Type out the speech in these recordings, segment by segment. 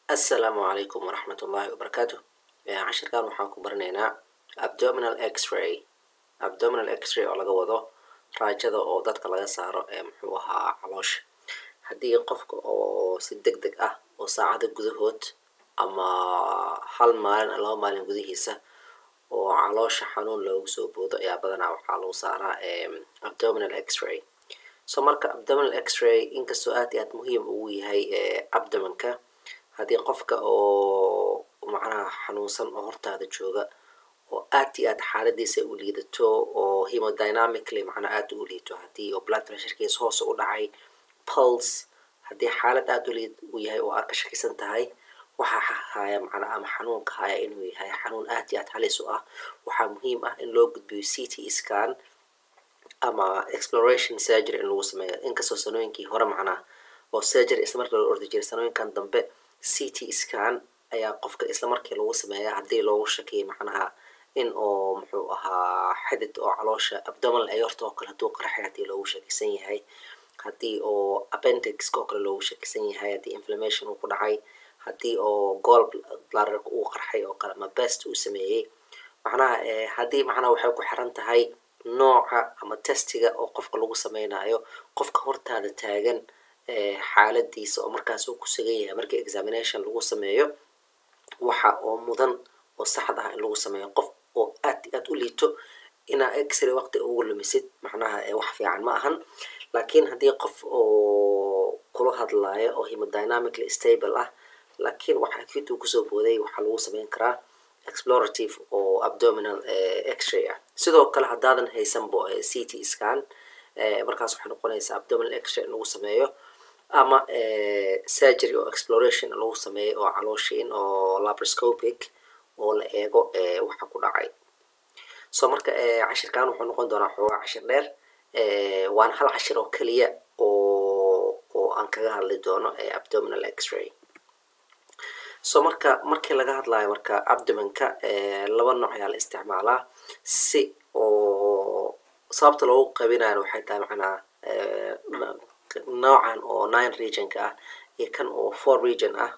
asalaamu calaykum waraxmat ullaahi wabarakaatu cashirkan waxaan ku baranaynaa abdominal x-ray abdominal x-ray oo laga wado raajada oo dadka laga saaro ee muxuu ahaa caloosha haddii qofka oo si deg deg ah oo saacada gudahood ama hal maalin laba maalin gudihiisa oo caloosha xanuun loogu soo boodo ayaa badanaa waxaa lagu saaraa abdominal x-ray so marka abdominal x-ray inkastoo aad iyo aad muhiim ugu yahay abdomanka haddii qofka oo macnaha xanuunsan oo hortaada jooga oo aad iyo aad xaaladiisa u liidato oo hemodynamically macnaa aad u liito haddii oo blood pressurekiisa hoos u dhacay pulse haddii xaalad aad u liid u yahay oo aad ka shakisan tahay waxaa haya macnaa ama xanuunka haya inuu yahay xanuun aad iyo aad halis u ah waxaa muhiim ah in loo gudbiyo c t scan ama exploration surgery in lagu sameeyo inkastoo sanooyinkii hore macnaa oo surgery isla markii loo ordi jiray sanooyinkan dambe c t scan ayaa qofka isla markii lagu sameeya haddii loogu shakiyay macnaha in oo muxuu ahaa xidid oo caloosha abdominal aorta oo kale hadduu qarxay haddii loogu shakisan yahay haddii oo appendixka oo kale loogu shakisan yahay haddii inflammation uu ku dhacay haddii oo gol bladderka uu qarxay oo kale ama best uu sameeyey macnaha haddii macnaha waxay ku xiran tahay nooca ama testiga oo qofka lagu sameynayo qofka hortaada taagan xaaladiisa oo markaas uu ku sugan yahay markii examination lagu sameeyo waxa oo mudan oo saxd ah in lagu sameeyo qof oo aad aad u liito inaa x-ray waqti ugu lumisid macnaha wax fiican ma ahan laakiin haddii qof oo kula hadlayo oo hemodynamically stable ah laakiin waxa acute uu kusoo booday waxaa lagu sameyn karaa explorative oo abdominal x-ray ah sidoo kale haddaadan haysanbo c t scan markaas waxay noqonaysaa abdominal x-ray in lagu sameeyo ama surgery oo exploration lagu sameeyo oo calooshiin oo laparoscopic oo la eego waxa ku dhacay so marka cashirkan wuxuu noqon doonaa xoogaa cashir dheer waana hal cashir oo keliya oo oo aan kaga hadli doono abdominal x-ray so marka markii laga hadlayo marka abdomanka laba nooc ayaa la isticmaalaa si oo sababta loogu qabinayo waxay tahay macnaa noocan oo nine regionka ah iyo kan oo four region ah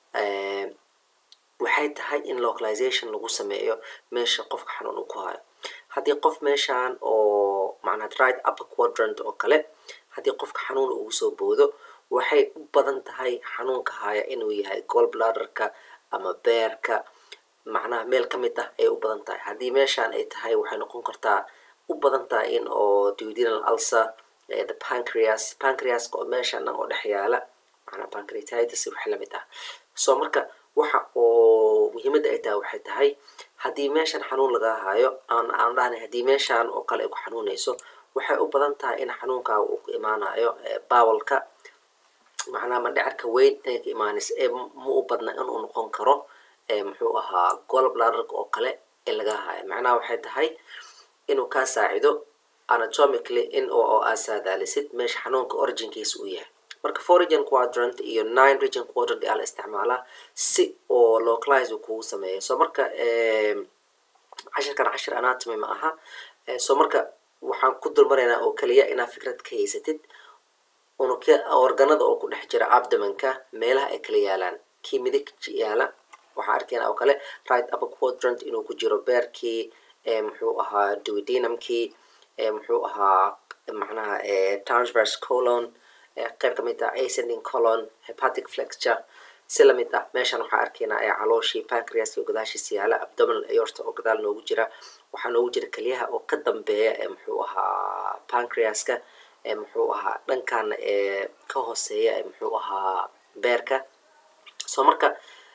waxay tahay in localization lagu sameeyo meesha qofka xanuun uu ku hayo haddii qof meeshan oo macnaa right upper quadrant oo kale haddii qofka xanuun ugu soo boodo waxay u badan tahay xanuunka haya inuu yahay gol bladderka ama beerka macnaha meel ka mid ah ayay u badan tahay haddii meeshan ay tahay waxay noqon kartaa u badan tahay in oo duodenal ulcer the pancreas pancreaska oo meeshan dhan oo dhex yaala macnaa pancreatitis wax lamid ah so marka waxa oo muhiimadda ay tahay waxay tahay haddii meeshan xanuun laga hayo aan aan dhahnay haddii meeshan oo kale ay ku xanuunayso waxay u badan tahay in xanuunkaaga uu ku imaanayo bawalka macnaha mandhicirka weyn inay ka imaanayso ee ma u badna inuu noqon karo muxuu ahaa gol bladderka oo kale ee laga hayo macnaha waxay tahay inuu kaa saacido anatomically in oo aad saadaalisid meesha xanuunka originkiisa uu yahay marka four region quadrant iyo nine region quadrant ayaa la isticmaalaa si oo localize uu kugu sameeyo so marka cashirkan cashir anatomy ma aha so marka waxaan ku dulmaraynaa oo keliya inaad fikrad ka haysatid unugya organada oo ku dhex jira abdomanka meelaha ay kala yaalaan kii midig yaala waxaan arkaynaa oo kale right upper quadrant inuu ku jiro beerkii muxuu ahaa duodenumkii muxuu ahaa macnaha transverse colon qayb ka mid ah ascending colon hepatic flexure si lamid ah meeshan waxaa arkaynaa ee calooshii pancreaska oo gadaashiisa yaala abdominal aorta oo gadaal noogu jira waxaa noogu jira keliyaha oo ka dambeeya ee muxuu ahaa pancreaska ee muxuu ahaa dhankaana ee ka hooseeya ee muxuu ahaa beerka so marka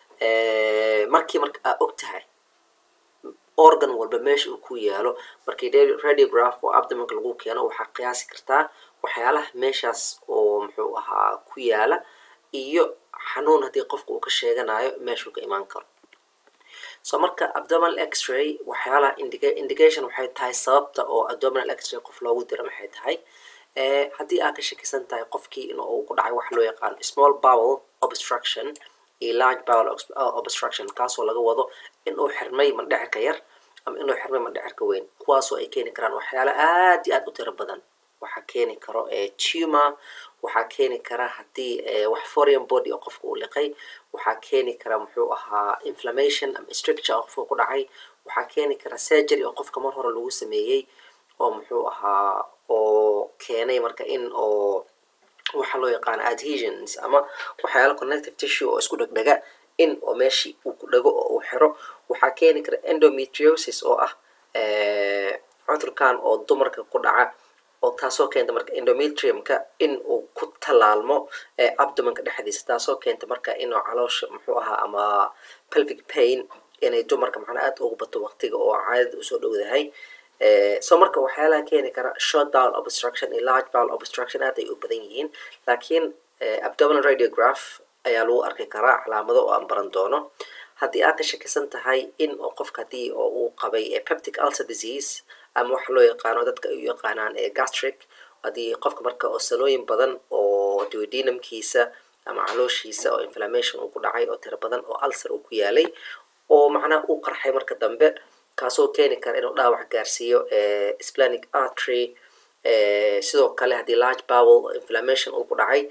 markii marka aa og tahay organ walba meesha uu ku yaalo markii radiograph oo abdomanka lagu keeno waxaa qiyaasi kartaa waxyaalaha meeshaas oo muxuu ahaa ku yaala iyo xanuun haddii qofka uu ka sheeganayo meeshuu ka imaan karo so marka abdominal x-ray waxyaalaha indication waxay tahay sababta oo abdominal x-ray qof loogu diro maxay tahay haddii aad ka shakisan tahay qofkii in uu ku dhacay waxa loo yaqaano small bowel obstruction iyo large bowel obstruction kaasoo laga wado inuu xirmay mandhicirka yar ama inuu xirmay mandhicirka weyn kuwaasoo ay keeni karaan waxyaala aad iyo aad u tiro badan waxaa keeni karo tumor waxaa keeni kara haddii wax foreign body oo qofka uu liqay waxaa keeni kara muxuu ahaa inflammation ama structure oo qofka ku dhacay waxaa keeni kara surgery oo qofka mar hore lagu sameeyey oo muxuu ahaa oo keenay marka in oo waxa loo yaqaano adhesions ama waxyaala connective tissue oo isku dhegdhega in oo meeshii uu ku dhego oo uu xiro waxaa keeni kara endometriosis oo ah cudurkan oo dumarka ku dhaca oo taasoo keenta marka endometriumka in uu ku tallaalmo abdomanka dhexdiisa taasoo keenta marka inuu caloosha muxuu ahaa ama pelvic pain inay dumarka macnaa aad ugu bato waqtiga oo caadada usoo dhowdahay so marka waxyaalaha keeni kara short bowel obstruction iyo large bowel obstruction aad ay u badan yihiin laakiin abdominal radiograph ayaa lagu arki karaa calaamado oo aan baran doono haddii aad ka shakisan tahay in oo qofka haddii oo uu qabay peptic ulcer disease ama waxa loo yaqaano dadka ay u yaqaanaan gastric haddii qofka marka oo salooyin badan oo duodenumkiisa ama calooshiisa oo inflammation uu ku dhacay oo tiro badan oo ulcer uu ku yaalay oo macnaha uu qarxay marka dambe kaasoo keeni kara inuu dhaawac gaarsiiyo splenic artery sidoo kale haddii large bowel inflammation uu ku dhacay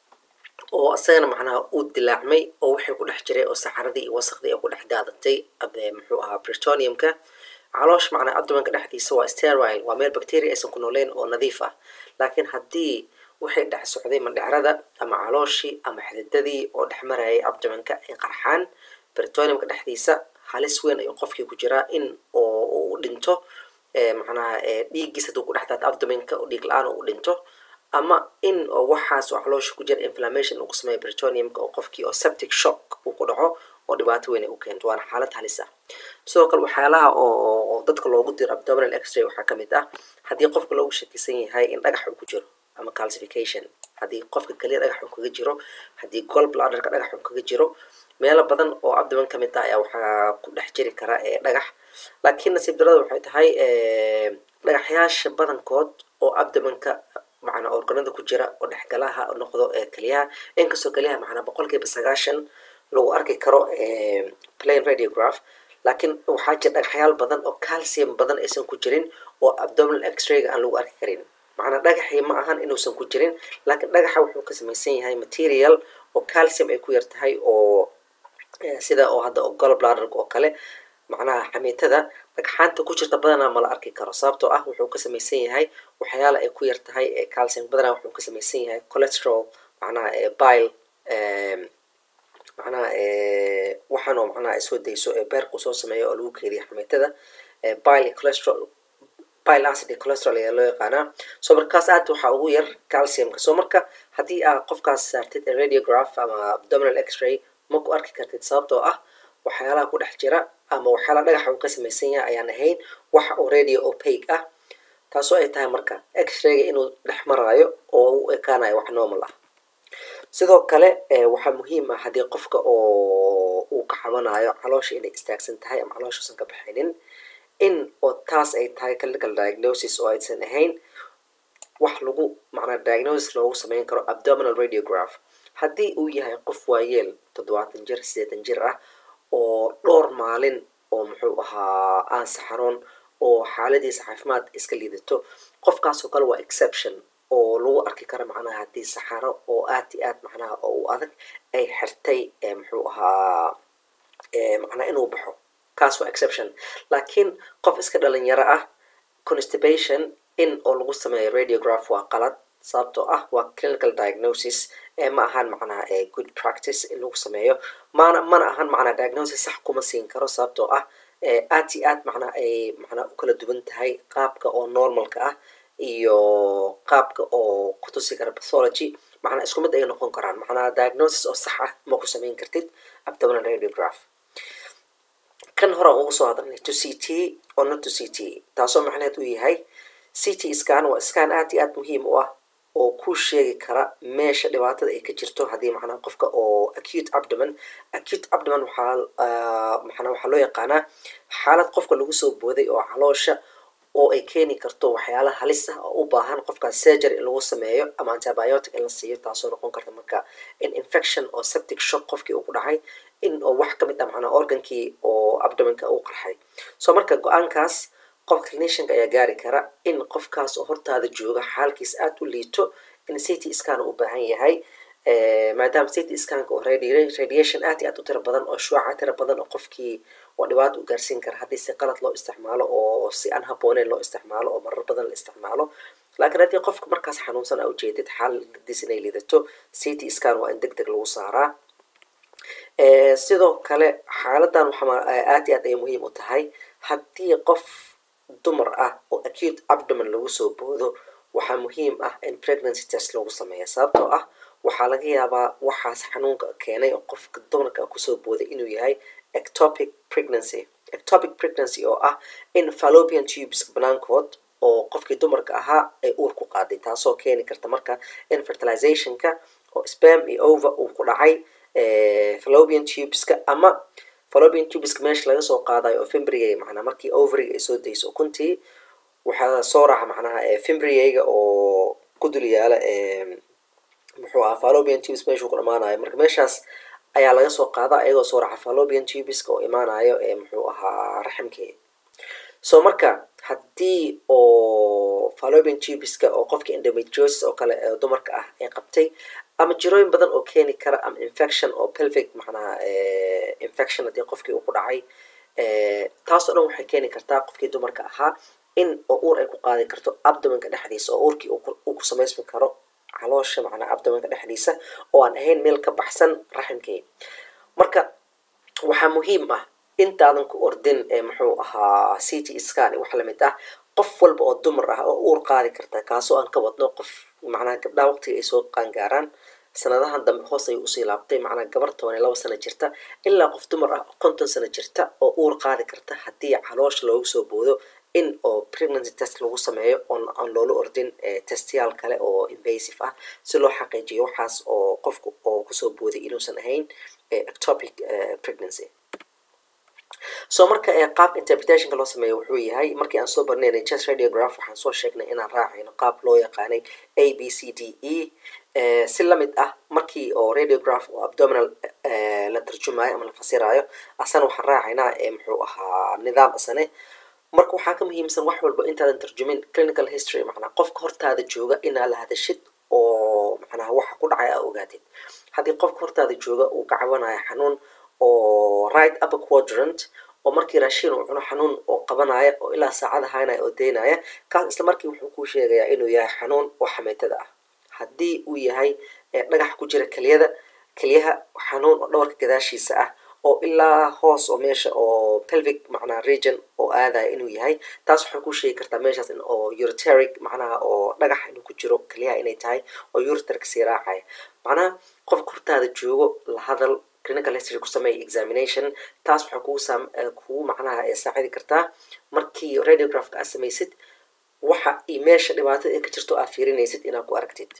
oo isagana macnaha uu dilaacmay oo wixii ku dhex jiray oo saxaradii iyo wasaqdii oo ku dhex daadatay muxuu ahaa britoniumka caloosh macnaa abdomanka dhexdiisa waa sterile waa meel bacteria aysan ku nooleyn oo nadiif ah laakiin haddii waxay dhex socday mandhecrada ama calooshii ama xididadii oo dhex marayay abdomanka ay qarxaan britoniumka dhexdiisa halis weyn ayuu qofkii ku jiraa in oo uu dhinto macnaha dhiiggiis hadduu ku dhex daato abdomanka oo dhiig la-aan uu dhinto ama in oo waxaas oo caloosha ku jira inflammation uu ku sameeyo britoniumka oo qofkii oo septic shock uu ku dhaco oo dhibaato weyn ay u keento waana xaalad halis ah sidoo kale waxyaalaha oo dadka loogu diro abdominal x-ray waxaa ka mid ah haddii qofka loogu shakisan yahay in dhagax uu ku jiro ama calcification haddii qofka keliya dhagax uu kaga jiro haddii gol bladderka dhagax uu kaga jiro meelo badan oo abdoman ka mid ah ayaa waxaa ku dhex jiri kara dhagax laakiin nasiib darada waxay tahay dhagaxyaasha badankood oo abdomanka macnaa organada ku jira oo dhexgalaha noqdo keliyaha inkastoo keliyaha macnaa boqolkiiba sagaashan lagu arki karo plain radiograph laakiin waxaa jira dhagaxyaal badan oo calcium badan aysan ku jirin oo abdominal x-rayga aan lagu arki karin macnaa dhagaxii ma ahan inuusan ku jirin laakiin dhagaxa wuxuu ka samaysan yahay material oo calcium ay ku yar tahay oo sida oo hadda gol bladderka oo kale macnaha xamiitada dhagxaanta ku jirta badanaa mala arki karo sababtoo ah wuxuu ka samaysan yahay waxyaala ay ku yar tahay calcium badanaa wuxuu ka samaysan yahay cholesterol macnaha bile macnaha waxaanoo macnaha ay soo dayso ee beerku soo sameeyo oo lagu keediya xamiitada bile cholesterol bile acid iyo cholesterol ayaa loo yaqaanaa so markaas aad waxaa ugu yar calciumka so marka haddii aad qofkaas saartid radiograph ama abdominal x-ray ma ku arki kartid sababtoo ah waxyaalaha ku dhex jira ama waxyaalaha dhagaxa uu ka samaysan yahay ayaan ahayn waxa oo radio opaque ah taasoo ay tahay marka x-rayga inuu dhex maraayo oo u ekaanayo wax normal ah sidoo kale waxaa muhiim ah haddii qofka oo uu ka xabanayo caloosha inay istaagsan tahay ama calooshausan ka baxaynin in oo taas ay tahay clinical diagnosis oo aysan ahayn wax lagu macnaa diagnosis loogu sameyn karo abdominal radiograph haddii uu yahay qof waayeel toddobaatan jir siddeetan jir ah oo dhowr maalin oo muxuu ahaa aan saxaroon oo xaaladiisa caafimaad iska liidato qofkaasoo kale waa exception oo lagu arki karo macnaha haddii saxaro oo aad i aad macnaha oo u adag ay xirtay muxuu ahaa macnaa inuu baxo kaas waa exception laakiin qof iska dhalinyaro ah constipation in oo lagu sameeyo radiograph waa qalad sababtoo ah waa clinical diagnosis ma ahan macnaha good practice in lagu sameeyo mana mana ahan macnaa diagnosis sax kuma siin karo sababtoo ah aad i aad macnaa ay macnaa u kala duwan tahay qaabka oo normalka ah iyo qaabka oo kutusi kara pathology macnaa isku mid ay noqon karaan macnaa diagnosis oo sax ah ma ku samayn kartid abdominal radiograph kan horaan ugu soo hadalnay to c t oo not to c t taasoo macnaheed uu yahay c t scan waa scan aad iyo aad muhiim u ah oo ku sheegi kara meesha dhibaatada ay ka jirto haddii macnaha qofka oo acute abdomen acute abdomen waxaa macnaa waxaa loo yaqaanaa xaalad qofka lagu soo booday oo caloosha oo ay keeni karto waxyaala halis ah oo u baahan qofkaas surgery in lagu sameeyo ama antibiotic in la siiyo taasoo noqon karta marka in infection oo septic shock qofkii uu ku dhacay in oo wax ka mid ah macnaa organkii oo abdomenka uu qarxay so marka go-aankaas qof clinicianka ayaa gaari kara in qofkaas oo hortaada jooga xaalkiis aad u liito in city scan u baahan yahay maadaama city scanka oo radiation aad iyo aad u tiro badan oo shuaca tiro badan oo qofkii oo dhibaato u gaarsiin kara haddii si qalad loo isticmaalo oo si aan habooneen loo isticmaalo oo marar badan la isticmaalo laakiin haddii qofka markaas xanuunsan aa ujeedid xaaladiis inay lidato city scan waa in deg deg lagu saaraa sidoo kale xaaladan waxaa aad iyo aad ay muhiim u tahay haddii qof dumar ah oo acute abdomen lagu soo boodo waxaa muhiim ah in pregnancy test lagu sameeya sababtoo ah waxaa laga yaabaa waxaas xanuunka keenay oo qofka dumarka kusoo booday inuu yahay ectopic pregnancy ectopic pregnancy oo ah in fallopian tubes banaankood oo qofkii dumarka ahaa ay uur ku qaaday taasoo keeni karta marka in fertilizationka oo spam iyo over uu ku dhacay fallopian tubeska ama fallopian tubeska meesha laga soo qaadayo oo fimbrigay macnaa markii overiga ay soo dayso ukuntii waxaa soo raaca macnaha fimbrigayga oo ku dul yaala muxuu ahaa fallopian tubes meeshuu ku dhamaanayo marka meeshaas ayaa laga soo qaadaa iyagoo soo raaca fallopian tubeska oo imaanayo muxuu ahaa raximkeeda so marka haddii oo fallopian tubeska oo qofka endometriosis oo kale dumarka ah ay qabtay ama jirooyin badan oo keeni kara ama infection oo pelvic macnaha infection haddii qofkii uu ku dhacay taasoo dhan waxay keeni kartaa qofkii dumarka ahaa in oo uur ay ku qaadi karto abdomenka dhexdiisa oo uurkii uu ku samaysmi karo caloosha macnaa abdomenka dhexdiisa oo aan ahayn meel ka baxsan raximkii marka waxaa muhiim ah intaadan ku ordin muxuu ahaa city scan wax lamid ah qof walba oo dumar ah oo uur qaadi karta kaasoo aan ka wadno qof macnaha gabdhaha waqtiga ay soo qaangaaraan sanadahan dambe hoos ayuu usii laabtay macnaa gabar toban iyo laba sano jirta ilaa qof dumar ah oo konton sano jirta oo uur qaadi karta haddii caloosha loogu soo boodo in oo pregnancy test lagu sameeyo oon aan loola ordin testyaal kale oo invasive ah si loo xaqiijiyo waxaas oo qofku oo kusoo booday inuusan ahayn ectopic pregnancy so marka qaab interpretationka loo sameeyo wuxuu yahay markii aan soo barnaynay chest radiograph waxaan soo sheegnay inaan raacayno qaab loo yaqaanay a b c d e si lamid ah markii oo radiograph oo abdominal la tarjumayo ama la fasirayo asana waxaan raacaynaa muxuu ahaa nidaam asane marka waxaa ka muhiimsan wax walba intaadan tarjumin clinical history macnaa qofka hortaada jooga inaa la hadashid oo macnaha waxa ku dhacay aa ogaatid haddii qofka hortaada jooga uu ka cabanayo xanuun oo right upper quadrant oo markii raashin uu cuno xanuun oo qabanaya oo ilaa saacada haynaya oo daynaya kaas isla markii wuxuu kuu sheegayaa inuu yahay xanuun oo xameytada ah haddii uu yahay dhagax ku jira keliyada keliyaha xanuun oo dhawarka gadaashiisa ah oo ilaa hoos oo meesha oo pelvic macnaha region oo aadaya inuu yahay taas waxay ku sheegi kartaa meeshaas in oo ureteric macnaha oo dhagax inuu ku jiro keliyaha inay tahay oo ureteric sii raacaya macnaha qofka hortaada joogo la hadal clinical history ku sameeya examination taas waxay kugu saam kugu macnaha saacidi kartaa markii radiographka aad samaysid waxa iyo meesha dhibaatada ay ka jirto aad fiirinaysid inaad ku aragtid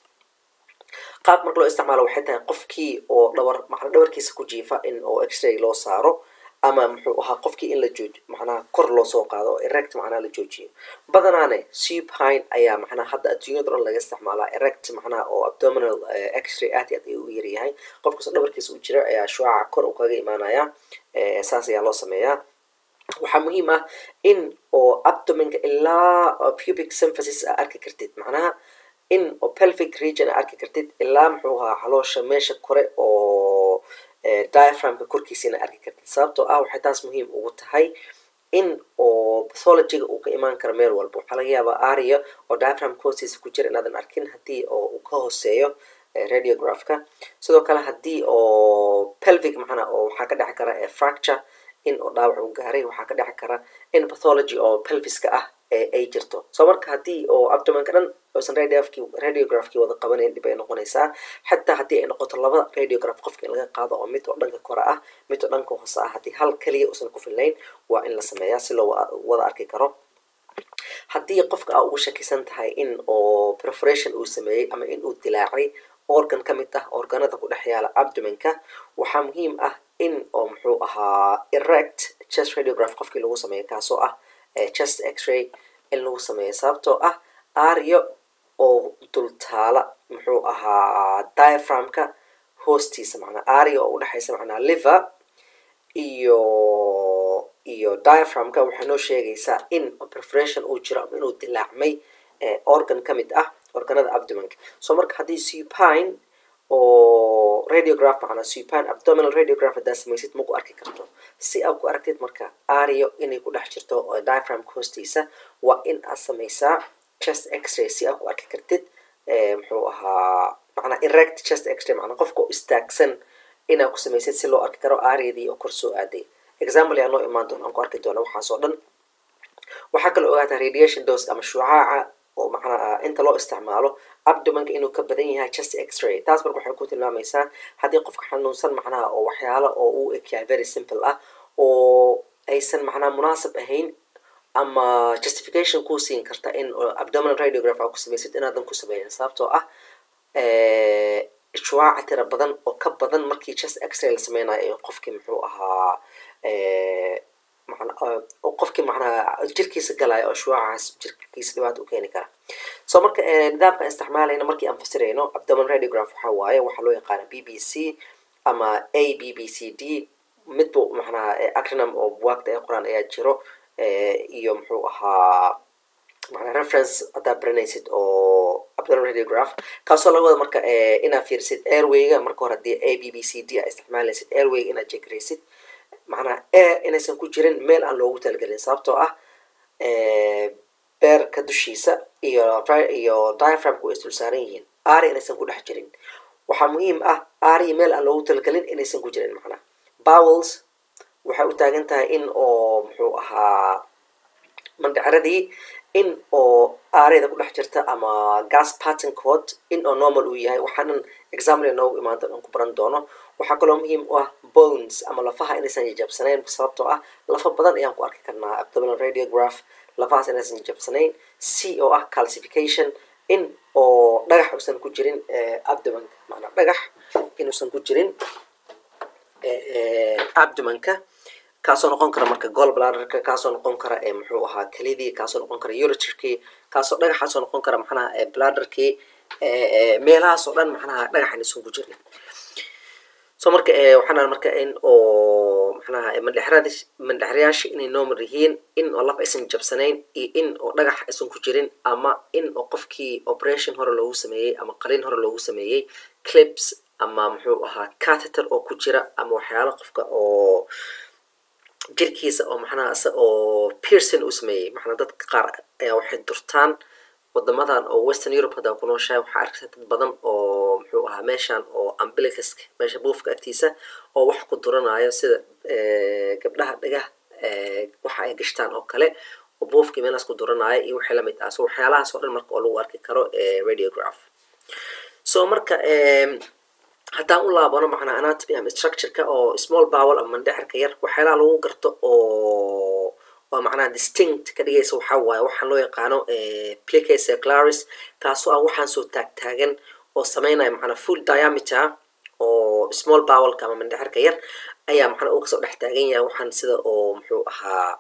qaab marka loo isticmaalo waxay tahay qofkii oo dhawar macna dhawarkiisa ku jiifa in oo x-ray loo saaro ama muxuu ahaa qofkii in la jooji macnaha kor loo soo qaado oo erect macnaha la joojiyo badanaane supine ayaa macnaha hadda adduunyada dhan laga isticmaalaa erect macnaha oo abdominal x-ray aad iyo aad ayuu u yaryahay qofkastoo dhabarkiisa u jira ayaa shuaca kor uu kaga imaanaya saas ayaa loo sameeyaa waxaa muhiim ah in oo abdominka ilaa pubic symphasis aa arki kartid macnaha in oo pelvic region aa arki kartid ilaa muxuu ahaa caloosha meesha kore oo diaframka korkiisa ina arki kartid sababtoo ah waxay taas muhiim ugu tahay in oo pathologyga uu ka imaan karo meel walba waxaa laga yaabaa aria oo diaframka hoostiisa ku jira inaadan arkin haddii oo uu ka hooseeyo radiographka sidoo kale haddii oo pelvic macnaa oo waxaa ka dheci kara fracture in oo dhaawac uu gaaray waxaa ka dheci kara in pathology oo pelviska ah ay jirto so marka haddii oo abdomanka dhan uusan radiographkii wada qabanayn dhib ay noqonaysaa xataa haddii ay noqoto laba radiograph qofka in laga qaado oo mid oo dhanka kore ah mid oo dhanka hoose ah haddii hal keliya uusan ku fillayn waa in la sameeyaa si loo wada arki karo haddii qofka aa ugu shakisan tahay in oo preforation uu sameeyey ama in uu dilaacay organ ka mid ah organada ku dhex yaala abdomenka waxaa muhiim ah in oo muxuu ahaa erect chest radiograph qofkii lagu sameeyo kaasoo ah chest x-ray in lagu sameeyo sababtoo ah ario oo dultaala muxuu ahaa diaframka hoostiisa macnaa aria oo udhexaysa macnaa liver iyo iyo diaframka waxay noo sheegaysaa in preparation uu jiro ama inuu dilaacmay organ ka mid ah organada abdomanka so marka haddii supine oo radiograph macnaa supine abdominal radiograph haddaad samaysid ma ku arki karto si aad ku aragtid marka ario inay ku dhex jirto diaphragmka hoostiisa waa in aad samaysaa chest x-ray si aad ku arki kartid muxuu ahaa macnaa erect chest x-ray macnaa qofka oo istaagsan inaad ku samaysid si loo arki karo ariadii oo kor soo aaday example yaa noo imaan doona aan ku arki doona waxaas oo dhan waxaa kaloo ogaataa radiation dose ama shucaaca oo macnaa inta loo isticmaalo abdomanka inuu ka badan yahay chest x-ray taas marka waxay ku tilmaamaysaa haddii qofka xanuunsan macnaha oo waxyaalo oo uu ekyahay very simple ah oo aysan macnaha munaasab ahayn ama justification kuu siin karta in abdominal radiograph aa ku samaysid inaadan ku sameynin sababtoo ah shucaaca tira badan oo ka badan markii chest x-ray la sameynayo qofkii muxuu ahaa qofkii macnaha jirkiisa galaya oo shuucaas jirkiisa dhibaato u keeni kara so marka nidaamka isticmaalayna markii aan fasirayno abdominal radiograph waxaa waaye waxaa loo yaqaana b b c ama a b b c d midba macnaha acronym oo buwaagta ee qoraan ayaa jiro iyo muxuu ahaa macnaa reference haddaad baranaysid oo abdominal radiograph kaasoo laga wada marka inaad fiirisid airwayga marka hore haddii a b b c d aa isticmaalaysid airwayga inaad jegraysid macnaa air inaysan ku jirin meel aan loogu talagelin sababtoo ah beerka dushiisa iyo iyo diaphragmku way isdul saaran yihiin ari inaysan ku dhex jirin waxaa muhiim ah ari meel aan loogu talagelin inaysan ku jirin macnaa bowels waxay u taagan tahay in oo muxuu ahaa mandhacaradii in oo aareyda ku dhex jirta ama gas pattern code in oo normal uu yahay waxaanan example noogu imaan doon aan ku baran doono waxaa kaloo muhiim u ah bones ama lafaha inaysan jajabsanayn sababtoo ah lafa badan ayaan ku arki karnaa abdominal radiograph lafahaas inaysan jajabsanayn c oo ah calcification in oo dhagax uusan ku jirin abdomanka maanaa dhagax inuusan ku jirin abdomanka kaasoo noqon kara marka gol bladderka kaasoo noqon kara muxuu ahaa kelidii kaasoo noqon kara uritrkii kaasoo dhagaxaasoo noqon kara macnaha bladderkii meelahaasoo dhan macnaha dhagaxan isun ku jirin so marka waxaan marka in oo macnaha mandhexrad mandhexrayaasha inay normal yihiin in oo laf aysan jabsanayn iyo in oo dhagax aysan ku jirin ama in oo qofkii operation hore loogu sameeyey ama qalin hore loogu sameeyey clips ama muxuu ahaa catheter oo ku jira ama waxyaalo qofka oo jirkiisa oo macnaha ise oo pearson uu sameeyey macnaa dadka qaar ayaa waxay durtaan wadamadan oo western europe haddaa ku nooshahay waxaa arkaysa dad badan oo muxuu ahaa meeshan oo ambilicaska meesha buufka agtiisa oo wax ku duranayo sida gabdhaha dhagah waxa ay gashtaan oo kale oo buufkii meelaas ku duranayo iyo wixii lamid ah so waxyaalahaas oo dhan marka oo lagu arki karo radiograph so marka haddaan u laabano macnaa anatomy ama structureka oo small bowel ama mandhexirka yar waxyaalaha lagu garto oo waa macnaha distinct ka dhigaysa waxaa waaye waxaan loo yaqaano plicace claris kaasoo ah waxaan soo taagtaagan oo sameynaya macnaa full diameter oo small bowelka ama mandhexirka yar ayaa macnaa uu kasoo dhex taagan yahay waxaan sida oo muxuu ahaa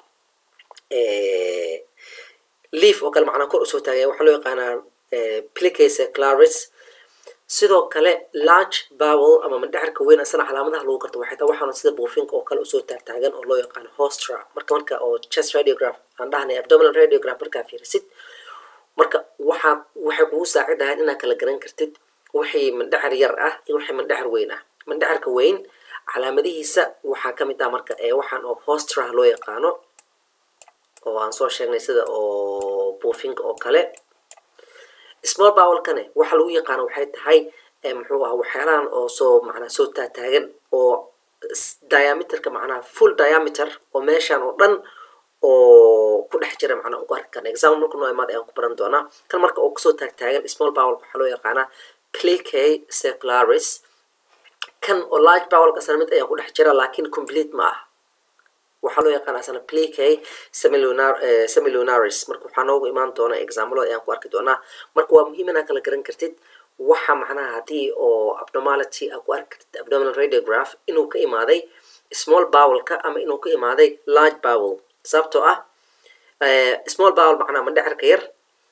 leaf oo kale macnaa kor usoo taagaya waxaa loo yaqaanaa plicace claris sidoo kale large bowel ama mandhexirka weyn asana calaamadaha lagu garto waxay tahay waxaana sida buufinka oo kale usoo taagtaagan oo loo yaqaano hostra marka marka oo chest radiograph aan dhahnay abdominal radiograph markaa fiirisid marka waxaa waxay kugu saacidahay inaad kala garan kartid wixii mandhexir yar ah iyo wixii mandhexir weyn ah mandhexirka weyn calaamadihiisa waxaa kamid ah marka waxaan oo hostra loo yaqaano oo aan soo sheegnay sida oo buufinka oo kale small bowelkane waxa lagu yaqaano waxay tahay muxuu aha waxyaalahan oo soo macnaa soo taataagan oo diameterka macnaha full diameter oo meeshan oo dhan oo ku dhex jira macnaa ugu arki karna example marka noo imaad ayaan ku baran doonaa kan marka oo kasoo taagtaagan small bowel waxaa loo yaqaanaa plicae secularis kan oo large bowelka asana mid ayaa ku dhex jira laakiin complete ma ah waxaa loo yaqaana asana plicae semilunar semilunaris marka waxaa noogu imaan doona examplada ayaan ku arki doonaa marka waa muhiim inaad kala garan kartid waxa macnaha haddii oo abnormality aa ku arki kartid abdominal radiograph inuu ka imaaday small bowelka ama inuu ka imaaday large bowel sababtoo ah small bowel macnaha mandhexirka yar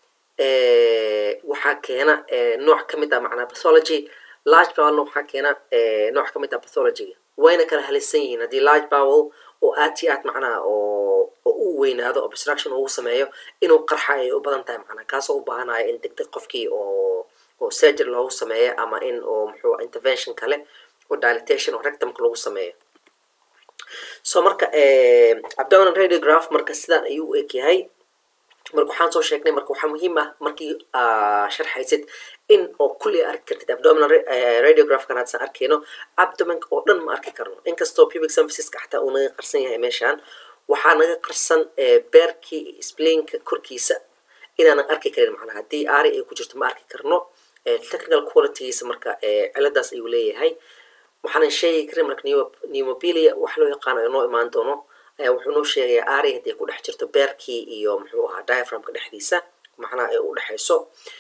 waxaa keena nooc ka mid ah macnaha pathology large bowelna waxaa keena nooc ka mid ah pathologyga wayna kala halisan yihiin haddii large bowel oo aad iyo aad macnaha oo oo u weynaado obstruction ugu sameeyo inuu qarxa ay u badan tahay macnaha kaasoo u baahanaya in deg deg qofkii oo oo surgery loogu sameeyo ama in oo muxuu intervention kale oo dilatation oo rectumka lagu sameeyo so marka abdominal radiograph marka sidaan ayuu u eg yahay marka waxaan soo sheegnay marka waxaa muhiim ah markii sharxaysid in oo kulli arki kartid abdominal radiographkan haddaan arkayno abdomanka oo dhan ma arki karno inkastoo pubic symphysiska xataa uu naga qarsan yahay meeshaan waxaa naga qarsan beerkii splainka korkiisa inaanan arki karin macnaha haddii ari ay ku jirto ma arki karno technical qualitygiisa marka ciladaas ayuu leeyahay waxaanan sheegi karin marka pneumobilia wax loo yaqaano inoo imaan doono ayaa wuxuu noo sheegayaa ari haddii ku dhex jirto beerkii iyo muxuu ahaa diaphragmka dhexdiisa macnaha ay u dhexayso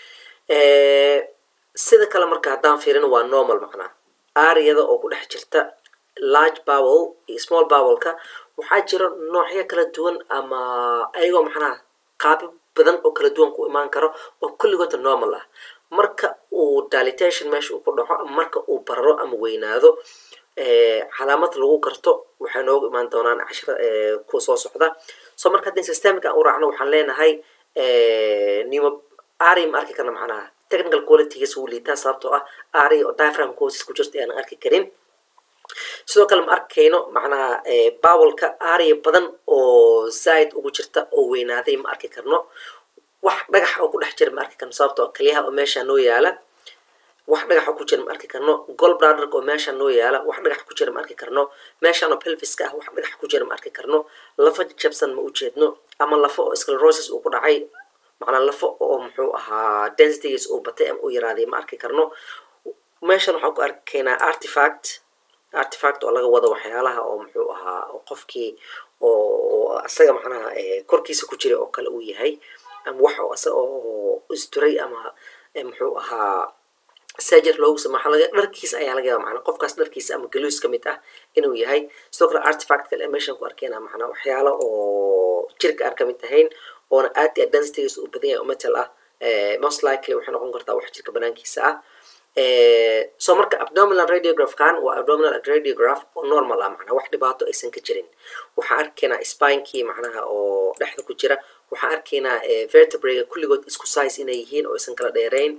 sida kale marka haddaan fiirino waa normal macnaha ariyada oo ku dhex jirta large bowel iyo small bowelka waxaa jira noocyo kala duwan ama ayagoo macnaha qaabo badan oo kala duwan ku imaan karo oo kulligooda normal ah marka uu dilatation meesha uu ku dhaco ama marka uu bararo ama weynaado calaamad lagu karto waxay noogu imaan doonaan cashira kuwa soo socda so marka haddii systemika aan u raacno waxaan leenahay nimo ari ma arki karna macnaha technical qualitygiis wuu liitaa sababtoo ah ari oo diaphragm causes ku jirta aanan arki karin sidoo kale ma arkayno macnaha bowelka ariya badan oo zaid ugu jirta oo weynaaday ma arki karno wax dhagax oo ku dhex jira ma arki karno sababtoo kaliyaha oo meesha noo yaala wax dhagaxa ku jira ma arki karno gol braderka oo meesha noo yaala wax dhagax ku jira ma arki karno meeshaan oo pelviska ah wax dhagax ku jira ma arki karno lafo jabsan ma ujeedno ama lafo oo sclerosis uu ku dhacay macnaa lafo oo muxuu ahaa densitygiis uu batay ama u yaraaday ma arki karno meeshan waxaan ku arkaynaa artifact artifact oo laga wado waxyaalaha oo muxuu ahaa oo qofkii oo isaga macnaha korkiisa ku jira oo kale uu yahay ama wax oo isaga oo isduray ama muxuu ahaa surgery loogu sama waxaa laga dharkiisa ayaa laga yaaba macnaa qofkaas dharkiisa ama galuus ka mid ah inuu yahay sidoo kale artifact kale meeshan ku arkayna macnaa waxyaalo oo jirka aan ka mid ahayn oona aad iyo aad densitygiisa uu badan yahay oo metal ah most likely waxay noqon kartaa wax jirka banaankiisa ah so marka abdominal radiographkan waa abdominal radiograph oo normal ah macnaa wax dhibaato aysan ka jirin waxaan arkaynaa spinekii macnaha oo dhexda ku jira waxaan arkaynaa vertebrega kulligood isku size inay yihiin oo aysan kala dheerayn